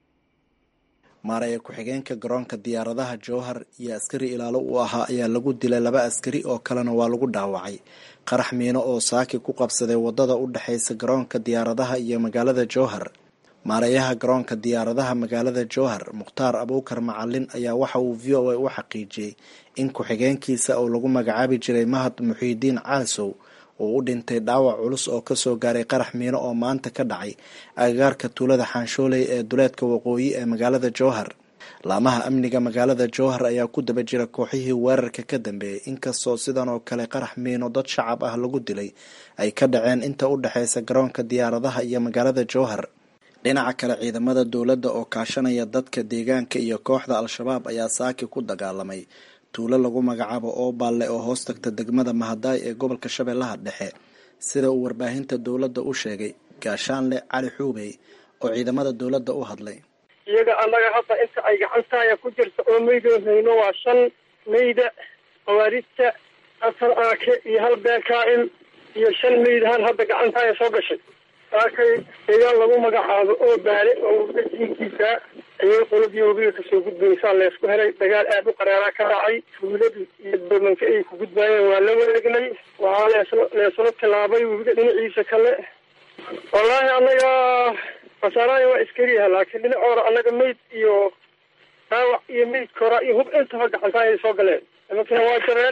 maaraya ku-xigeenka garoonka diyaaradaha jowhar iyo askari ilaalo uu ahaa ayaa lagu dilay laba askari oo kalena waa lagu dhaawacay qarax miino oo saaki ku qabsaday wadada u dhexaysa garoonka diyaaradaha iyo magaalada jowhar maareeyaha garoonka diyaaradaha magaalada jowhar mukhtaar abuukar macalin ayaa waxa uu v o a u xaqiijiyey in ku-xigeenkiisa oo lagu magacaabi jiray mahad muxiidiin caasow uu u dhintay dhaawac culus oo kasoo gaaray qarax miino oo maanta ka dhacay agagaarka tuulada xaanshooley ee duleedka waqooyi ee magaalada jowhar laamaha amniga magaalada jowhar ayaa ku daba jira kooxihii weerarka ka dambeeyey inkastoo sidan oo kale qarax miino dad shacab ah lagu dilay ay ka dhaceen inta u dhexeysa garoonka diyaaradaha iyo magaalada jowhar dhinaca kale ciidamada dowladda oo kaashanaya dadka deegaanka iyo kooxda al-shabaab ayaa saaki ku dagaalamay tuulo lagu magacaabo ooballe oo hoos tagta degmada mahadaay ee gobolka shabeellaha dhexe sida uu warbaahinta dowladda u sheegay gaashaanle cali xuubey oo ciidamada dowladda u hadlay iyaga annaga hadda inta ay gacantaaya ku jirta oo meydoohayno waa shan meyda khawaarijta afar aake iyo hal beekaa'im iyo shan meydahan hadda gacantaaya soo gashay saakay deegaan lagu magacaabo oo baale oo wadajiinkiisa ayay qoladii wabiga kasoo gudbaysaa leesku helay dagaal aad u qaraaraa ka dhacay tuuladii iyo doomanka ay ku gudbaayeen waa la wareegnay waxaa leesla leesla tilaabay webiga dhinaciisa kale wallaahi annaga khasaaraaya waa iskariyaha laakiin dhinacoora annaga meyd iyo dhaawac iyo meyd kora iyo hub intaba gacantaa ay soo galeen nimankina waa jabeen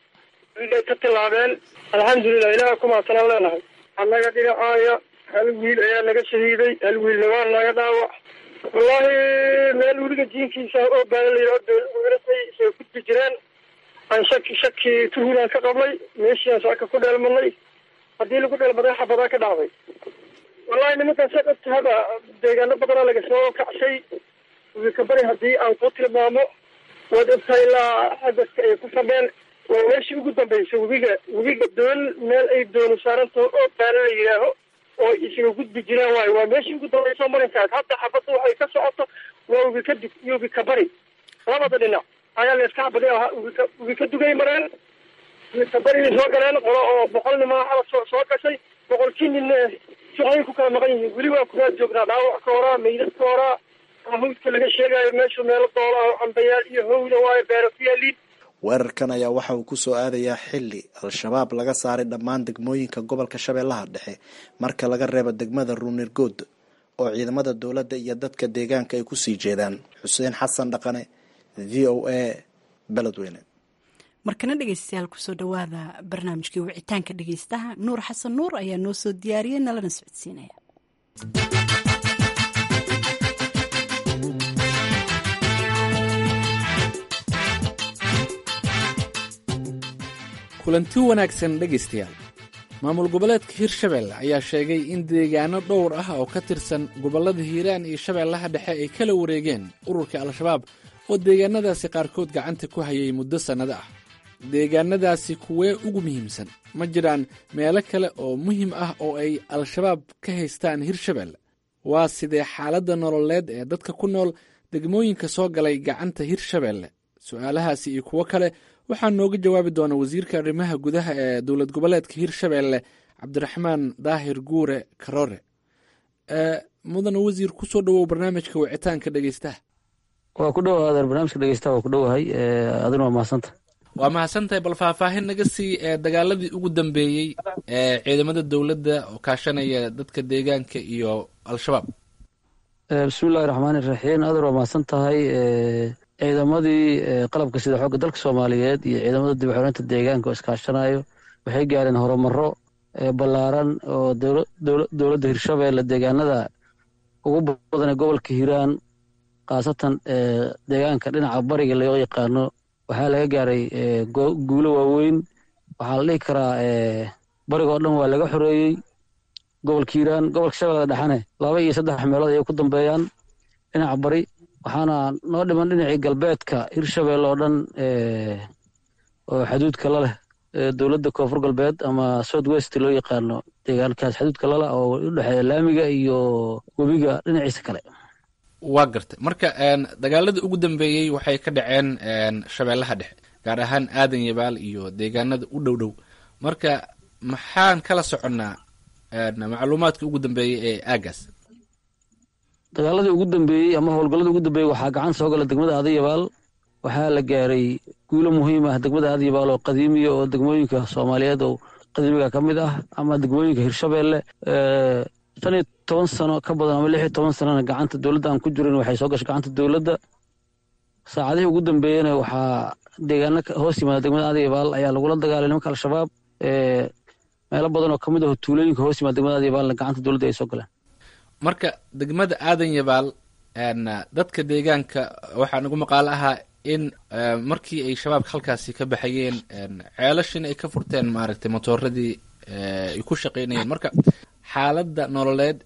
wiilay ka tilaabeen alxamdulilah ilaha kumaasanaan leenahay annaga dhinacaaya hal wiil ayaa naga shahiiday hal wiilna waa naga dhaawac wallaahi meel weliga jiinkiisa oo baala la yidhao dowladweynaday soo gudbi jireen aan shaki shaki tuhulaan ka qabnay meeshiaan saaka ku dheelmadnay haddii lagu dheelmaday xabadaa ka dhacday wallahi nimankan sa dhabtahaba deegaano badanaa laga soo kacshay wika bari haddii aan ku tilmaamo waad ogtahay ilaa agaska ay ku fadheen waa meeshii ugu dambaysa webiga webiga doon meel ay doonu saarantaho oo baala la yidhaaho oo isaga gudbi jiraan waayo waa meeshii ugu dambaysa marinkaas hadda xabadda waxay ka socoto waa webi ka dug iyo webi ka bari labada dhinac ayaa layska xabadi ahaa webika webi ka dugay mareen webi ka barigay soo galeen qolo oo boqol nimaa xabad soo soo gashay boqolkii nin suqay ku kala maqan yihiin weli waa kuraa joognaa dhaawac ka horaa meydad ka horaa hawdka laga sheegayo meeshu meelo doola ah cambayaal iyo howla waayo beero ku yaaliin weerarkan ayaa waxa uu kusoo aadayaa xili al-shabaab laga saaray dhammaan degmooyinka gobolka shabeellaha dhexe marka laga reebo degmada ruunirgood oo ciidamada dowladda iyo dadka deegaanka ay kusii jeedaan xuseen xasan dhaqane v o a beledweyne markana dhegeystayaal kusoo dhawaada barnaamijkii wicitaanka dhegeystaha nuur xasan nuur ayaa noo soo diyaariyey nalana socodsiinaya kulanti wanaagsan dhegaystayaal maamul goboleedka hirshabelle ayaa sheegay in deegaano dhowr ah oo ka tirsan gobollada hiiraan iyo shabeellaha dhexe ay kala wareegeen ururka al-shabaab oo deegaanadaasi qaarkood gacanta ku hayay muddo sannado ah deegaanadaasi kuwee ugu muhiimsan ma jiraan meelo kale oo muhiim ah oo ay al-shabaab ka haystaan hirshabelle waa sidee xaaladda nololeed ee dadka ku nool degmooyinka soo galay gacanta hirshabelle su'aalahaasi iyo kuwo kale waxaa nooga jawaabi doona wasiirka arrimaha gudaha ee dowlad goboleedka hirshabelle cabdiraxmaan daahir guure karoore mudane wasiir kusoo dhawow barnaamijka wicitaanka dhegeystaha waa ku dhowaada barnaamijka dhegeystaha waa ku dhowahay adina waa mahadsanta waa mahadsantahay bal faahfaahin naga sii ee dagaaladii ugu dambeeyey ee ciidamada dowladda oo kaashanaya dadka deegaanka iyo al-shabaab bismi illahi raxmaani raxiim adan waa mahadsan tahay ciidamadii qalabka sida xoogga dalka soomaaliyeed iyo ciidamada dib xoreynta deegaanka oo iskaashanayo waxay gaareen horumaro ballaaran oo dowladda hirshabeelle deegaanada ugu badan ee gobolka hiiraan khaasatan deegaanka dhinaca bariga loo yaqaano waxaa laga gaaray guulo waaweyn waxaa la dhihi karaa bariga oo dhan waa laga xoreeyey gobolka hiiraan gobolka shabeellada dhexane laba iyo saddex meelood ayay ku dambeeyaan dhinaca bari waxaana noo dhiman dhinacii galbeedka hirshabeelle oo dhan oo xaduudka la leh dowladda koonfur galbeed ama south west loo yaqaano deegaankaas xaduudka lala oo u dhexeeya laamiga iyo webiga dhinaciisa kale waa gartay marka dagaaladii ugu dambeeyey waxay ka dhaceen shabeellaha dhexe gaar ahaan aadan yabaal iyo deegaanada u dhow dhow marka maxaan kala soconnaa macluumaadka ugu dambeeyey ee aagaas dagaaladii ugu dambeeyey ama howlgalladii ugu dambeeyey waxaa gacan soo gala degmada adayabaal waxaa la gaaray guulo muhiim ah degmada adayabaal oo qadiimiya oo degmooyinka soomaaliyeed oo qadiimiga ka mid ah ama degmooyinka hirshabeelle shan iyo toban sano ka badan ama lix iyo toban sanona gacanta dowladda aan ku jirin waxay soo gashay gacanta dowladda saacadihii ugu dambeeyena waxaa deegaano hoos yimaada degmada adayabaal ayaa lagula dagaalay nimanka al-shabaab meelo badan oo kamid ah tuulooyinka hoos yimaada degmada adayabaalna gacanta dowladda ay soo galeen marka degmada aadan yabaal dadka deegaanka waxaa nagu maqaalo ahaa in markii ay shabaabka halkaasi ka baxayeen ceelashin ay ka furteen maaragtay motooradii ay ku shaqaynayeen marka xaaladda nololeed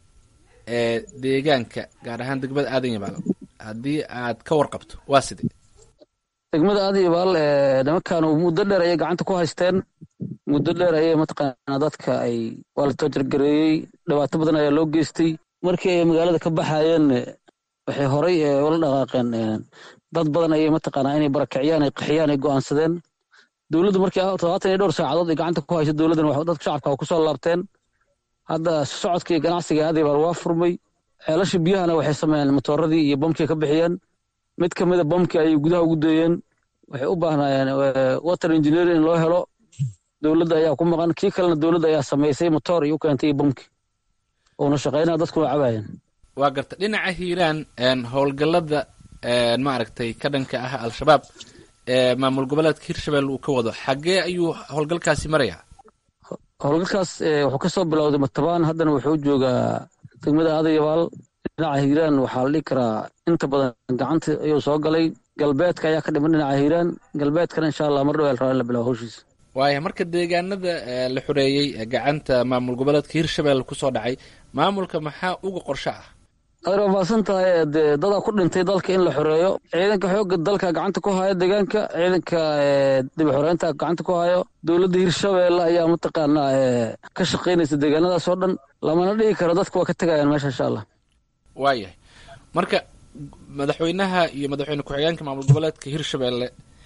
ee deegaanka gaar ahaan degmada aadan yabaal haddii aad ka warqabto waa sidee degmada aadan yabaal nimankan muddo dheer ayay gacanta ku haysteen muddo dheer ayay mataqaanaa dadka ay waa la toojargareeyey dhibaato badan ayaa loo geystay markii ay magaalada ka baxayeen waxay horay ula dhaqaaqeen dad badan ayay mataqaanaa inay barakiciyaan ay qaxiyaan ay go'aansadeen dowladdu markii todobaatan iyo dhowr saacadood ay gacanta ku hayso dowladdan dadka shacabka ku soo laabteen hadda socodka iyo ganacsiga adayabaal waa furmay ceelasha biyahana waxay sameeyeen matooradii iyo bamkii ka bixiyeen mid ka mida bamkii ayay gudaha ugu deeyeen waxay u baahnaayeen water engineering in loo helo dowladda ayaa ku maqan kii kalena dowladda ayaa samaysay motoor iyo u keentay iyo bamki uuna shaqaynaya dadkuna cabaayeen waa garta dhinaca hiiraan howlgallada maaragtay ka dhanka ah al-shabaab ee maamul goboleedka hirshabelle uu ka wado xaggee ayuu howlgalkaasi marayaa howlgalkaas wuxuu ka soo bilowday matabaan haddana wuxuu joogaa degmada adayabaal dhinaca hiiraan waxaa la dhihi karaa inta badan gacanta ayuu soo galay galbeedka ayaa ka dhiman dhinaca hiiraan galbeedkana insha allah mar dhow el rabaa in la bilaabo howshiisa waaya marka deegaanada la xoreeyey gacanta maamul goboleedka hirshabelle kusoo dhacay maamulka maxaa uga qorsho ah adeer waa mahadsan tahay dee dadaa ku dhintay dalka in la xoreeyo ciidanka xoogga dalka gacanta ku haya deegaanka ciidanka dib xoreynta gacanta ku hayo dowladda hirshabeelle ayaa mataqaanaa ka shaqaynaysa deegaanadaas oo dhan lamana dhigi karo dadka waa ka tegayaan meesha insha allah waayahay marka madaxweynaha iyo madaxweyne ku-xigeenka maamul goboleedka hirshabelle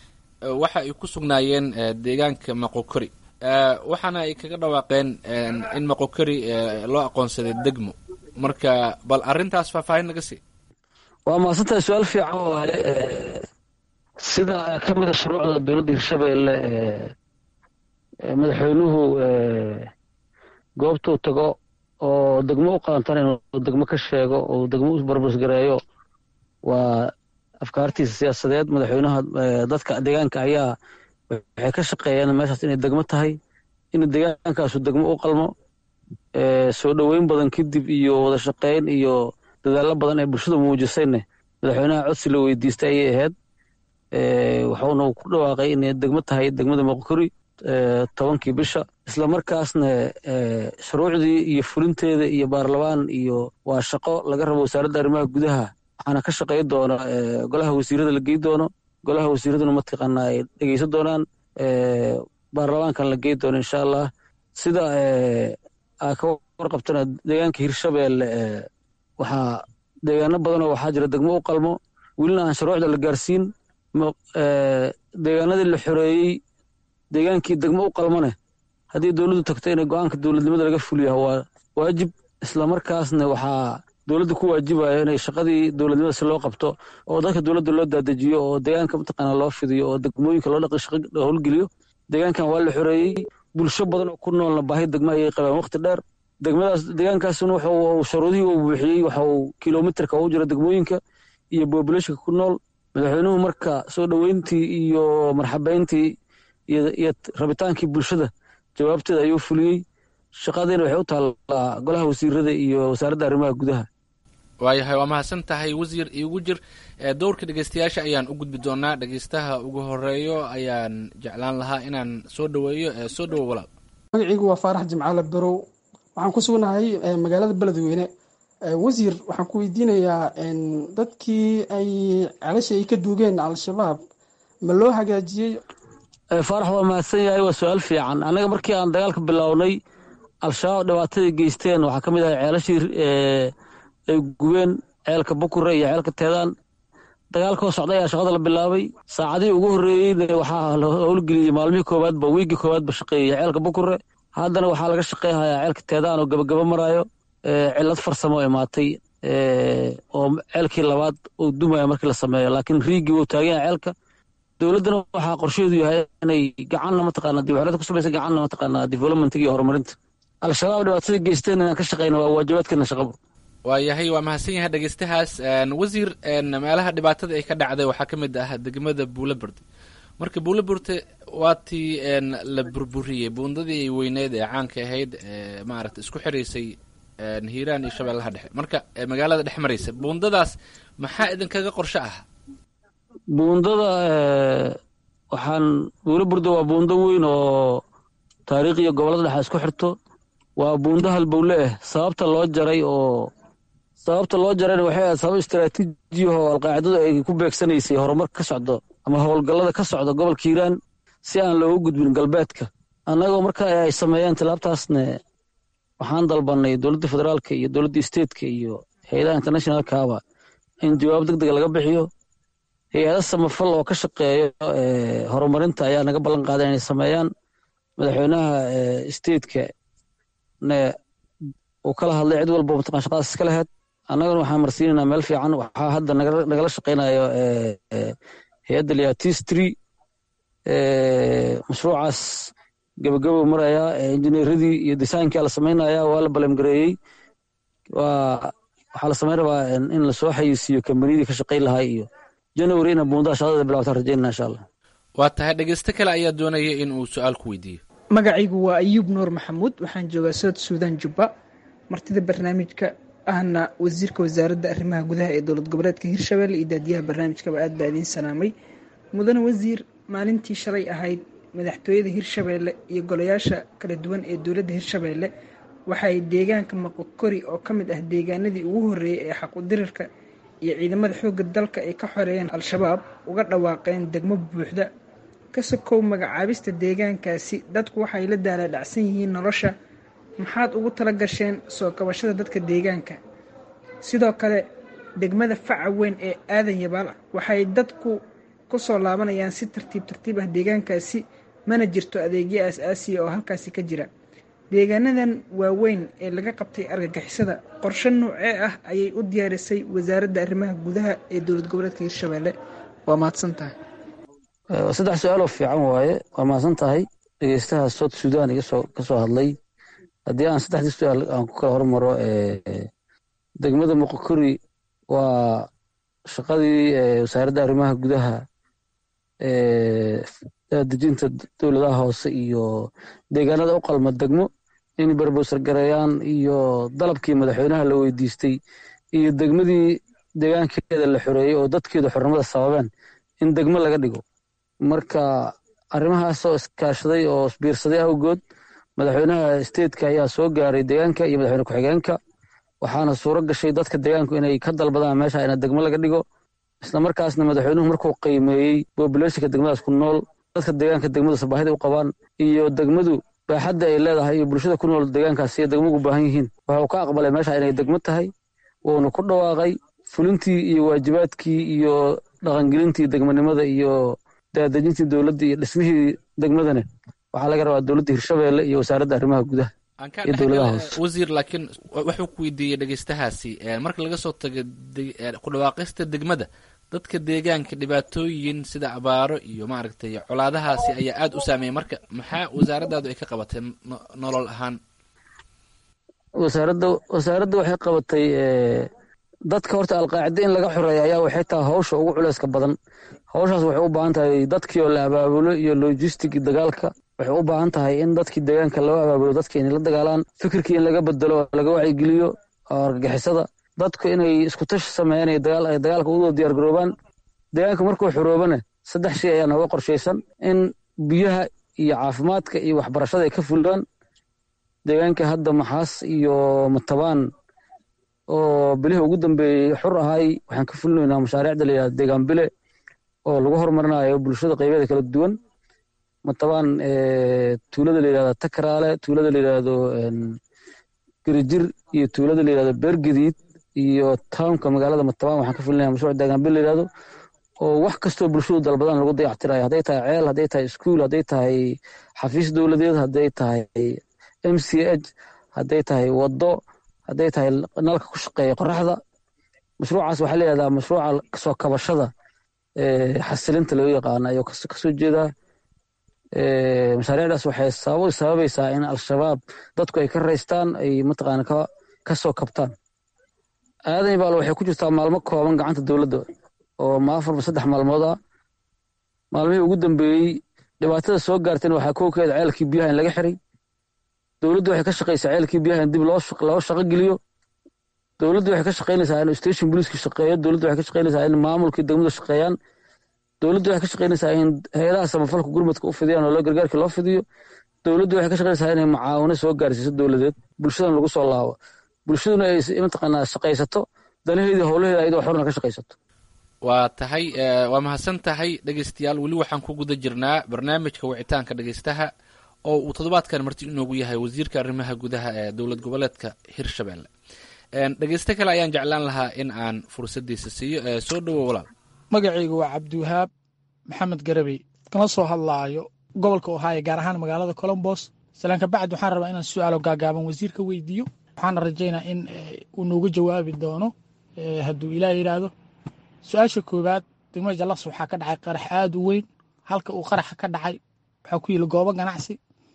waxa ay ku sugnaayeen deegaanka maqokori waxaana ay kaga dhawaaqeen in maqokori loo aqoonsaday degmo marka bal arrintaas faahfaahin naga sii waa mahadsantahay su-aal fiican waaye sida ka mida shuruucda dowladda hirshabeelle madaxweynuhu goobtuu tago oo degmo u qalantan inuu degmo ka sheego oo degmo u barbasgareeyo waa afkaartiisa siyaasadeed madaxweynaha dadka deegaanka ayaa waxay ka shaqeeyeen meeshaas inay degmo tahay in deegaankaasu degmo u qalmo soo dhoweyn badan kadib iyo wada shaqeyn iyo dadaallo badan ee bulshadu muujisayne madaxweynaha codsi la weydiistay ayay ahayd wuxuuna ku dhawaaqay inay degmo tahay degmada moqokori tobankii bisha isla markaasna shuruucdii iyo fulinteeda iyo baarlamaan iyo waa shaqo laga rabo wasaaradda arrimaha gudaha waxaana ka shaqey doona golaha wasiirada la gey doono golaha wasiiraduna mataqaanaa ay dhegeysan doonaan baarlamaankan la gey doono insha allah sida aa ka warqabtana deegaanka hirshabeelle waxaa deegaano badanoo waxaa jira degmo u qalmo welina aan shuruucda la gaarsiin deegaanadii la xoreeyey deegaankii degmo u qalmone haddii dowladdu tagto inay go-aanka dowladnimada laga fuliyaha waa waajib islamarkaasna waxaa dowladda ku waajibayo inay shaqadii dowladnimada si loo qabto oo dadka dowladda loo daadejiyo oo deegaanka mataqaana loo fidiyo oo degmooyinka loo dhaqi shaqa howlgeliyo deegaankan waa la xoreeyey bulsho badan oo ku noolna baahi degma ayay qabeen waqti dheer degmadaas deegaankaasuna wuxuu sharuudihii uu buuxiyey waxa uu kilomitarka ugu jira degmooyinka iyo bobulashonka ku nool madaxweynuhu marka soo dhoweyntii iyo marxabeyntii iyo rabitaankii bulshada jawaabteeda ayuu fuliyey shaqadiina waxay u taallaa golaha wasiirada iyo wasaaradda arrimaha gudaha waayahay waa mahadsan tahay wasiir iigu jir dowrka dhegeystayaasha ayaan u gudbi doonaa dhegeystaha ugu horeeyo ayaan jeclaan lahaa inaan soo dhoweeyo soo dhowo walaal magacaygu waa faarax jimcaale barow waxaan ku sugnahay magaalada beledweyne wasiir waxaan ku weydiinayaa dadkii ay celasha ay ka duugeen al-shabaab ma loo hagaajiyey faarax waa mahadsan yahay waa su-aal fiican annaga markii aan dagaalka bilownay al-shabaab dhibaatadii geysteen waxaa ka mid ahay ceelashii ay gubeen ceelka bukure iyo ceelka teedaan dagaalkoo socda ayaa shaqada la bilaabay saacadihii ugu horreeyeyna waxaa la howlgeliyey maalmihii koowaadba wiigii koowaadba shaqeeyey ceelka bukure haddana waxaa laga shaqeyhayaa ceelka teedaan oo gabagaba maraayo cilad farsamo imaatay oo ceelkii labaad uu dumaya markii la sameeyo laakiin riigii wuu taagan yahay ceelka dowladdana waxaa qorsheedu yahay inay gacanna mataqaana dibxoreed ku samaysa gacanna mataqaana developmentiga iyo horumarinta al-shabaab dhibaatada geysteen inaan ka shaqeyna waa waajibaadkeena shaqabo waayahay waa mahadsan yahay dhegeystahaas wasiir meelaha dhibaatada ay ka dhacday waxaa ka mid ah degmada buulaburte marka buulaburte waa tii la burburiyey buundadii ay weyneyd ee caanka ahayd maaragta isku xiraysay hiiraan iyo shabeellaha dhexe marka magaalada dhex maraysa buundadaas maxaa idinkaga qorsho ah buundada waxaan buulaburda waa buundo weyn oo taariikh iyo gobollada dhexe isku xirto waa buundo halbowle ah sababta loo jaray oo sababta loo jarayna waxay ahayd sabab istaraatiiji oo alqaacidadu ay ku beegsanaysay horumar ka socdo ama howlgallada ka socda gobolka hiiraan si aan loogu gudbin galbeedka annagoo marka ay sameeyeen tilaabtaasne waxaan dalbanay dowladda federaalka iyo dowladda statetka iyo hay-adaha internationalkaaba in jawaab deg dega laga bixiyo hay-ada samafal oo ka shaqeeyo horumarinta ayaa naga ballan qaaday inay sameeyaan madaxweynaha stateka ne uu kala hadlay cid walba mataqan shaqadaas iska laheyd annagana waxaan marsiinaynaa meel fiican waxaa hadda nagala shaqaynayo hay-adda liatistry mashruucaas gabagabo marayaa injineeradii iyo desaynkii la samaynaya waa la balemgareeyey waa waxaa la samayn rabaa in lasoo xayisiiyo kambaniyadii ka shaqayn lahaa iyo january ina buundaha shaqadada bilawtaan rajaynana insha allah waa tahay dhegeysto kale ayaa doonaya in uu su-aal ku weydiiyo magacaygu waa ayuub nuur maxamuud waxaan joogaa south suudan jubba martida barnaamijka ahna wasiirka wasaaradda arrimaha gudaha ee dowlad goboleedka hirshabelle iyo daadiyaha barnaamijkaba aad baa idiin salaamay mudane wasiir maalintii shalay ahayd madaxtooyada hirshabeelle iyo golayaasha kala duwan ee dowladda hirshabeelle waxay deegaanka maqokori oo ka mid ah deegaanadii ugu horreeyey ee xaqudirirka iyo ciidamada xoogga dalka ay ka xoreeyeen al-shabaab uga dhawaaqeen degmo buuxda ka sokow magacaabista deegaankaasi dadku waxay la daala dhacsan yihiin nolosha maxaad ugu tala gasheen soo kabashada dadka deegaanka sidoo kale degmada faca weyn ee aadan yabaal waxay dadku ku soo laabanayaan si tartiib tartiib ah deegaankaasi mana jirto adeegyo aas-aasiya oo halkaasi ka jira deegaanadan waaweyn ee laga qabtay argagixisada qorshe noocee ah ayay u diyaarisay wasaaradda arrimaha gudaha ee dowlad goboleedka hirshabelle waa mahadsan tahay saddex su-aaloo fiican waaye waa mahadsan tahay dhegeystaha south sudan igasoo ka soo hadlay haddii aan saddexdii su-aal aan ku kala hormaro degmada muqokori waa shaqadii wasaaradda arrimaha gudaha dejinta dowladaha hoose iyo deegaanada u qalma degmo in berbowsar gareeyaan iyo dalabkii madaxweynaha la weydiistay iyo degmadii deegaankeeda la xoreeyey oo dadkeedu xornimada sababeen in degmo laga dhigo marka arrimahaasoo iskaashaday oo isbiirsaday awgood madaxweynaha stateka ayaa soo gaaray deegaanka iyo madaxweyne ku-xigeenka waxaana suuro gashay dadka deegaanku inay ka dalbadaan meesha ina degmo laga dhigo isla markaasna madaxweynuhu markuu qiimeeyey bobulationka degmadaas ku nool dadka deegaanka degmadaas baahida u qabaan iyo degmadu baaxadda ay leedahay iyo bulshada ku nool deegaankaas iyo degmo ugu baahan yihiin waxuu ka aqbalay meesha inay degmo tahay wuuna ku dhawaaqay fulintii iyo waajibaadkii iyo dhaqangelintii degmanimada iyo daadejintii dowladda iyo dhismihii degmadane waxaa laga rabaa dowladda hirshabeelle iyo wasaaradda arrimaha gudaha aan ka iyo dowladaha dhex hoose wasiir laakiin wuxuu ku weydiiyey dhegeystahaasi eh, marka laga soo tago de- eh, ku dhawaaqista degmada dadka deegaanka dhibaatooyin sida abaaro iyo maaragtay colaadahaasi ayaa aada u saameeyay marka maxaa wasaaraddaadu ay ka qabatay no- nolol ahaan wasaaradda wasaaradda waxay qabatay eh, dadka horta alqaacida in laga xoreeyo ayaa waxay tahay hawsha ugu culeyska badan hawshaas waxay u baahan tahay dadkii oo la abaabulo iyo logistic dagaalka waxay u baahan tahay in dadkii deegaanka loo abaabulo dadka inay la dagaalaan fikirkii in laga bedelo oo laga wacyigeliyo oo argagixisada dadku inay isku tashi sameeyaan ay dagaal ay dagaalka ugu diyaar garoobaan deegaanka markuu xoroobana saddex shay ayaa nooga qorshaysan in biyaha iyo caafimaadka iyo waxbarashada ay ka fulaan deegaanka hadda maxaas iyo matabaan oo bilihii ugu dambeeyey xur ahay waxaan ka fulinaynaa mashaariicda layidhahda deegaan bile oo lagu horumarinayo bulshada qaybeeda kala duwan matabaan eh, tuulada layidhahda takaraale tuulada layidhahdo en, gerijir iyo tuulada layidhahdo beergediid iyo townka magaalada matabaan waxaan ka fulinaya mashruuc deegaan bile layidhahdo oo wax kastoo bulshadu dalbadan lagu dayactirayo hadday tahay ceel hadday tahay iskuul hadday tahay xafiis dowladeed hadday tahay m c h hadday tahay waddo hadday tahay nalka ku shaqeeya qoraxda mashruucaas waxaa layihahdaa mashruuca kasoo kabashada eh, xasilinta loo yaqaano ayuu kas- kasoo jeedaa Eh, mashaariicdaas waxay sabab sababaysaa in al-shabaab dadku ay ka raystaan ay mataqaana ka kasoo kabtaan aadan baal waxay ku jirtaa maalmo kooban gacanta dowladda oo ma afarba saddex maalmood ah maalmihii ugu dambeeyey dhibaatada soo gaartayna waxaa kowkeeda ceelkii biyaha in laga xiray dowladdu waxay ka shaqaysaa ceelkii biyaha in dib loo shaq- loo shaqo geliyo dowladdu waxay ka shaqaynaysaa in station booliiska shaqeeyo dowladdu waxay ka shaqaynaysaa in maamulkii degmadu shaqeeyaan dowladdu waxay ka shaqaynaysaa in hay-adaha samafalka gurmadka u fidiyaan oo loo gargaarka loo fidiyo dowladdu waxay ka shaqaynaysaa inay macaawino soo gaarsiiso dowladeed bulshadan lagu soo laabo bulshaduna ay s- mataqaanaa shaqaysato danaheeda howlaheeda ayadoo xorna ka shaqaysato waa tahay eh, waa mahadsan tahay dhegeystayaal weli waxaan ku guda jirnaa barnaamijka wicitaanka dhegeystaha oo uu toddobaadkan marti inoogu yahay wasiirka arrimaha gudaha ee dowlad goboleedka hirshabelle En, dhegeysto kale ayaan jeclaan lahaa in aan fursadiisa siiyo Eh, soo dhowo walaal magacaygu waa cabdiwahaab maxamed garabey kala soo hadlaayo gobolka ohaayo gaar ahaan magaalada colombos salaanka bacd waxaan rabaa inaan su-aalo gaagaaban wasiirka weydiiyo waxaana rajaynaa in eh, uu noogu jawaabi doono eh, hadduu ilaah yidhaahdo su-aasha koowaad degmada jallas waxaa ka dhacay qarax aada u weyn halka uu qaraxa ka dhacay waxaa ku yili goobo ganacsi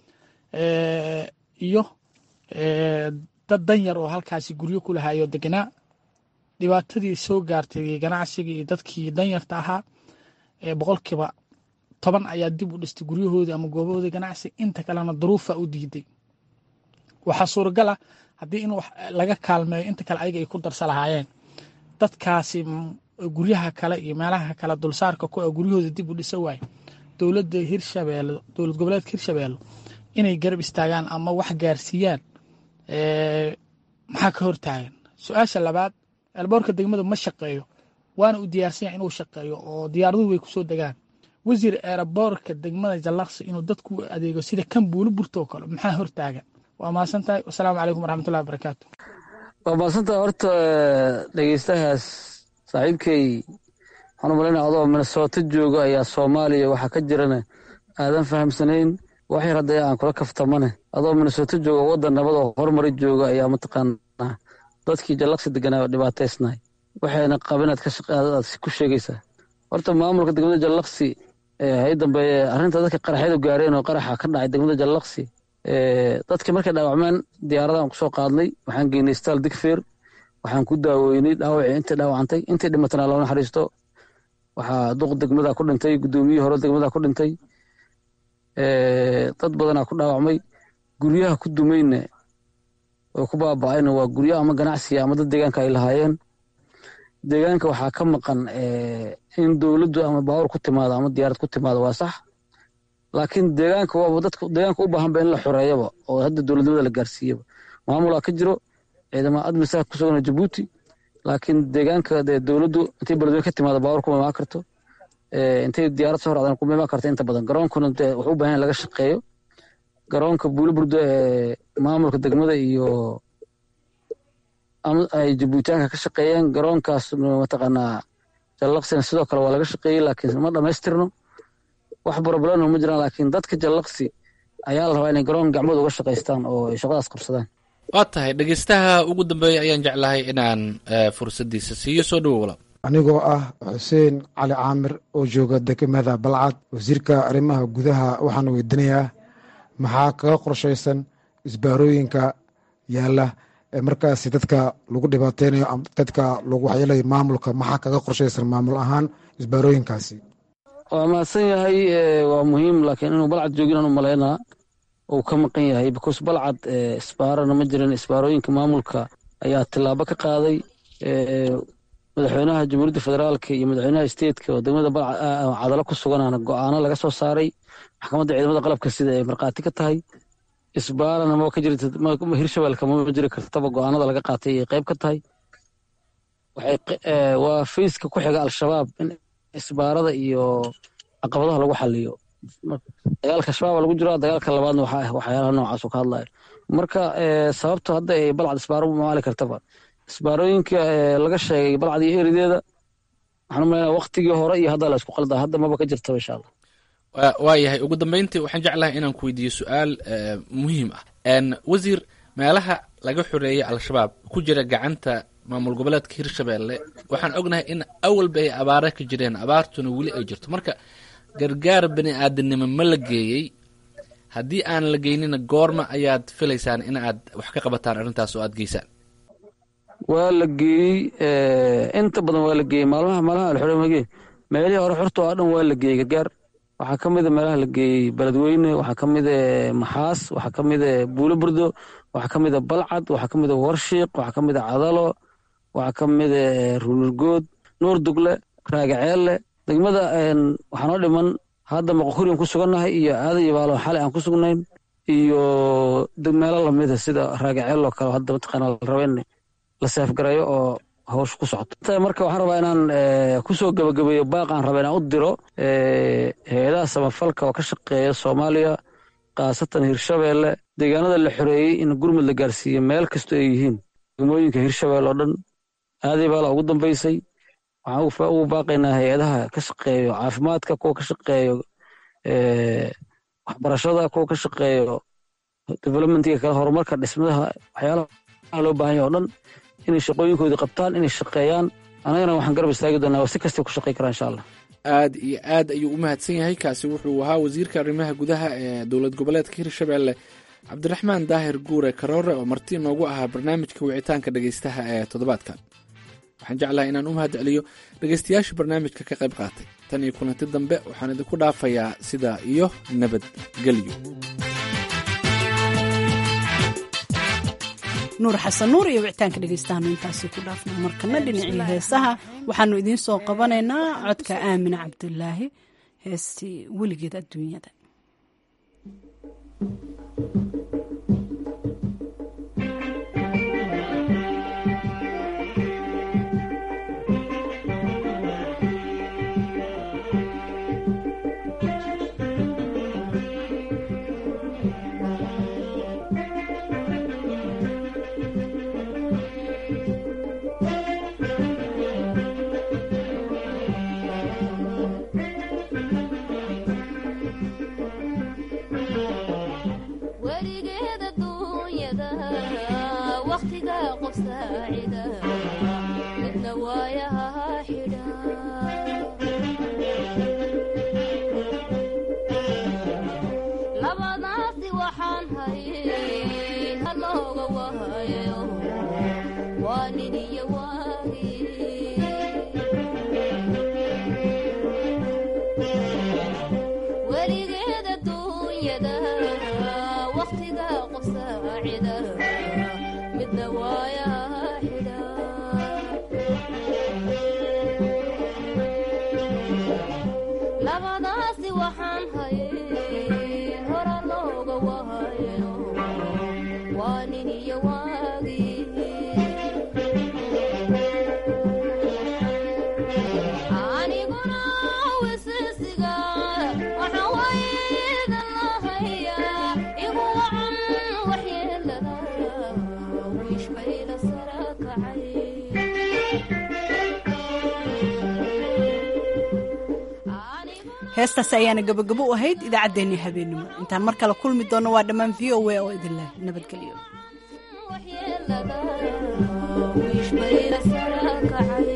eh, iyo eh, dad danyar oo halkaasi guryo ku lahaayoo deganaa dhibaatadii soo gaartay ganacsiga iyo dadkii danyarta ahaa ee boqolkiiba toban ayaa dib u dhistay guryahoodii ama goobahoodii ganacsi inta kalena duruufa u diiday waxaa suuragal ah haddii in wax laga kaalmeeyo inta kale ayaga ay ku darsa lahaayeen dadkaasi m- guryaha kale iyo meelaha kale dulsaarka ku ah guryahooda dib u dhisa waaye dowladda hirshabeelle dowlad goboleedka hirshabeelle inay garab istaagaan ama wax gaarsiiyaan ee, maxaa ka hortaagan su-aasha labaad elboorka degmada ma shaqeeyo waana u diyaarsan yahay inuu shaqeeyo oo diyaaraduhu way kusoo degaan wasiir eeraboorka degmada jallaqsi inuu dadku u adeego sida kan buuli burtoo kale maxaa hortaagan waa mahadsan tahay wasalaamu calaykum waraxmatullahi wabarakaatu waa maadsantaha horta dhegeystahaas saaxiibkay waxaan u malaynaya adoo minnesota jooga ayaa soomaaliya waxaa ka jirana aadan fahamsanayn wax yar hadda aan kula kaftamane adoo minnesota jooga waddan nabad oo horumari jooga ayaa mataqaanaa dadkii jallaqsi deganaa dhibaataysnahay waxayna qabinaad ka shaqa aad ku sheegaysaa horta maamulka degmada jallaqsi ee hay dambeeye arrinta dadka qaraxyadu gaareen oo qaraxa ka dhacay degmada jallaqsi ee dadkii markay dhaawacmeen diyaaradahan kusoo qaadnay waxaan geynay staal digfeer waxaan ku daaweynay dhaawacii intay dhaawacantay intay dhimatana loo naxariisto waxaa duq degmada ku dhintay guddoomiyihii hore degmada ku dhintay ee dad badanaa ku dhaawacmay guryaha ku dumayna oo ku baaba'ayna waa guryo ama ganacsiga ama dad deegaanka ay lahaayeen deegaanka waxaa ka maqan ee, in dowladdu ama baawur ku timaado ama diyaarad ku timaado waa sax laakiin deegaanka waaba dadka deegaanka u baahanba in la xoreeyaba oo hadda dowladnimada la gaarsiiyaba maamulaa ka jiro ciidamada admisaa ku sugan jabuuti laakiin deegaanka dee dowladdu intay beledweyne ka timaado baawur kuma imaan karto ee, intay diyaarad soo raacdaan kuma imaan karto inta badan garoonkuna dee wuxuu u baahan yahay in laga shaqeeyo garoonka buuli burdo ee maamulka degmada iyo ama ay jabuutaanka ka shaqeeyeen garoonkaas mataqaanaa jallaqsina sidoo kale waa laga shaqeeyey laakiin ma dhamaystirno wax problema ma jiraan laakiin dadka jallaqsi ayaa la rabaa inay garoon gacmooda uga shaqaystaan oo ay shaqadaas qabsadaan waa tahay dhegeystaha ugu dambeeya ayaan jeclahay inaan fursaddiisa siiyo soo dhawow walaal anigoo ah xuseen cali caamir oo jooga degmada balcad wasiirka arrimaha gudaha waxaan weydiinayaa maxaa kaga qorshaysan isbaarooyinka yaalla ee markaasi dadka lagu dhibaateynayo dadka lagu waxyeelayo maamulka maxaa kaga qorshaysan maamul ahaan isbaarooyinkaasi waa mahadsan yahay waa muhiim laakiin inuu balcad joogin u malaynaa uu ka maqan yahay because balcad isbaarana ma jiran isbaarooyinka maamulka ayaa tilaabo ka qaaday madaxweynaha jamhuuriyadda federaalka iyo madaxweynaha stateka oo degmada cadalo ku suganana go-aano laga soo saaray maxkamadda ciidamada qalabka sida ay markhaati ka tahay isbaarana ma ka jirta hirshabeelka ma jiri kartaba go-aanada laga qaatay ay qayb ka tahay waa fayska ku xiga al-shabaab in isbaarada iyo caqabadaha lagu xaliyo dagaalka shabaaba lagu jiro dagaalka labaadna waxyaalaha noocaas ka hadlayo marka sababta hadda ay balcad isbaaro u maali kartaba isbaarooyinka laga sheegay balcad iyo erideeda waxaan umalaynaa waktigii hore iyo hadda la isku qaldaa hadda maba ka jirtaba insha allah waa yahay ugu dambeyntii waxaan jeclahay inaan ku weydiiyo su-aal muhiim ah wasiir meelaha laga xoreeyey al-shabaab ku jira gacanta maamul goboleedka hirshabeelle waxaan ognahay in awalba ay abaare ka jireen abaartuna weli ay jirto marka gargaar bani aadanimo ma la geeyey haddii aan la geynina goorma ayaad filaysaan in aad wax ka qabataan arrintaas oo aad geysaan waa la geeyey inta badan waa la geeyey maalmaha maalmaha alxoremage meelihii hore xorta oo dhan waa la geeyey gargaar waxaa ka mida meelaha la geeyey beledweyne waxaa ka mida maxaas waxaa ka mida buulo burdo waxaa ka mida balcad waxaa ka mida warshiiq waxaa ka mida cadalo waxaa ka mida ruulurgood nuur dugle raagaceelle degmada waxaa noo dhiman hadda maqokuriyan ku sugannahay iyo aadan iyo baalo xalay aan ku sugnayn iyo meelo lamida sida raagaceel oo kale hadda mataqaana la raba in la seefgareeyo oo hawsha ku socoto marka waxaan rabaa inaan kusoo gabagabeeyo baaq aan raba inaan u diro hay-adaha samafalka oo ka shaqeeya soomaaliya khaasatan hirshabeelle deegaanada la xoreeyey in gurmud la gaarsiiyo meel kastoo ay yihiin degmooyinka hirshabeelle oo dhan aaday baala ugu dambeysay waxaan ugu baaqaynaa hay-adaha ka shaqeeyo caafimaadka kuwa ka shaqeeyo waxbarashada kuwa ka shaqeeyo developmentiga kale horumarka dhismadaha waxyaalaha loo baahan yahay o dhan inay shaqooyinkoodii qabtaan inay shaqeeyaan annagana waxaan garab istaagi doonaa si kastay ku shaqey karaan insha allah aad iyo aad ayuu u mahadsan yahay kaasi wuxuu ahaa wasiirka arrimaha gudaha ee dowlad goboleedka hirshabeelle cabdiraxmaan daahir guure karoore oo marti inoogu ahaa barnaamijka wicitaanka dhegeystaha ee toddobaadkan waxaan jeclahay inaan u mahad celiyo dhegeystayaasha barnaamijka ka qayb qaatay tan iyo kulanti dambe waxaan idinku dhaafayaa sidaa iyo nabadgelyo nuur xasan nuur iyo wicitaanka dhegeystahaanu intaasi ku dhaafna markana dhinacii heesaha waxaanu idiin soo qabanaynaa codka aamina cabdulaahi heestii weligeed adduunyada heestaasi ayaana gabagabo u ahayd idaacaddeenii habeenimo intaan mar kale kulmi doonno waa dhammaan v o a oo idinleh nabadgelyo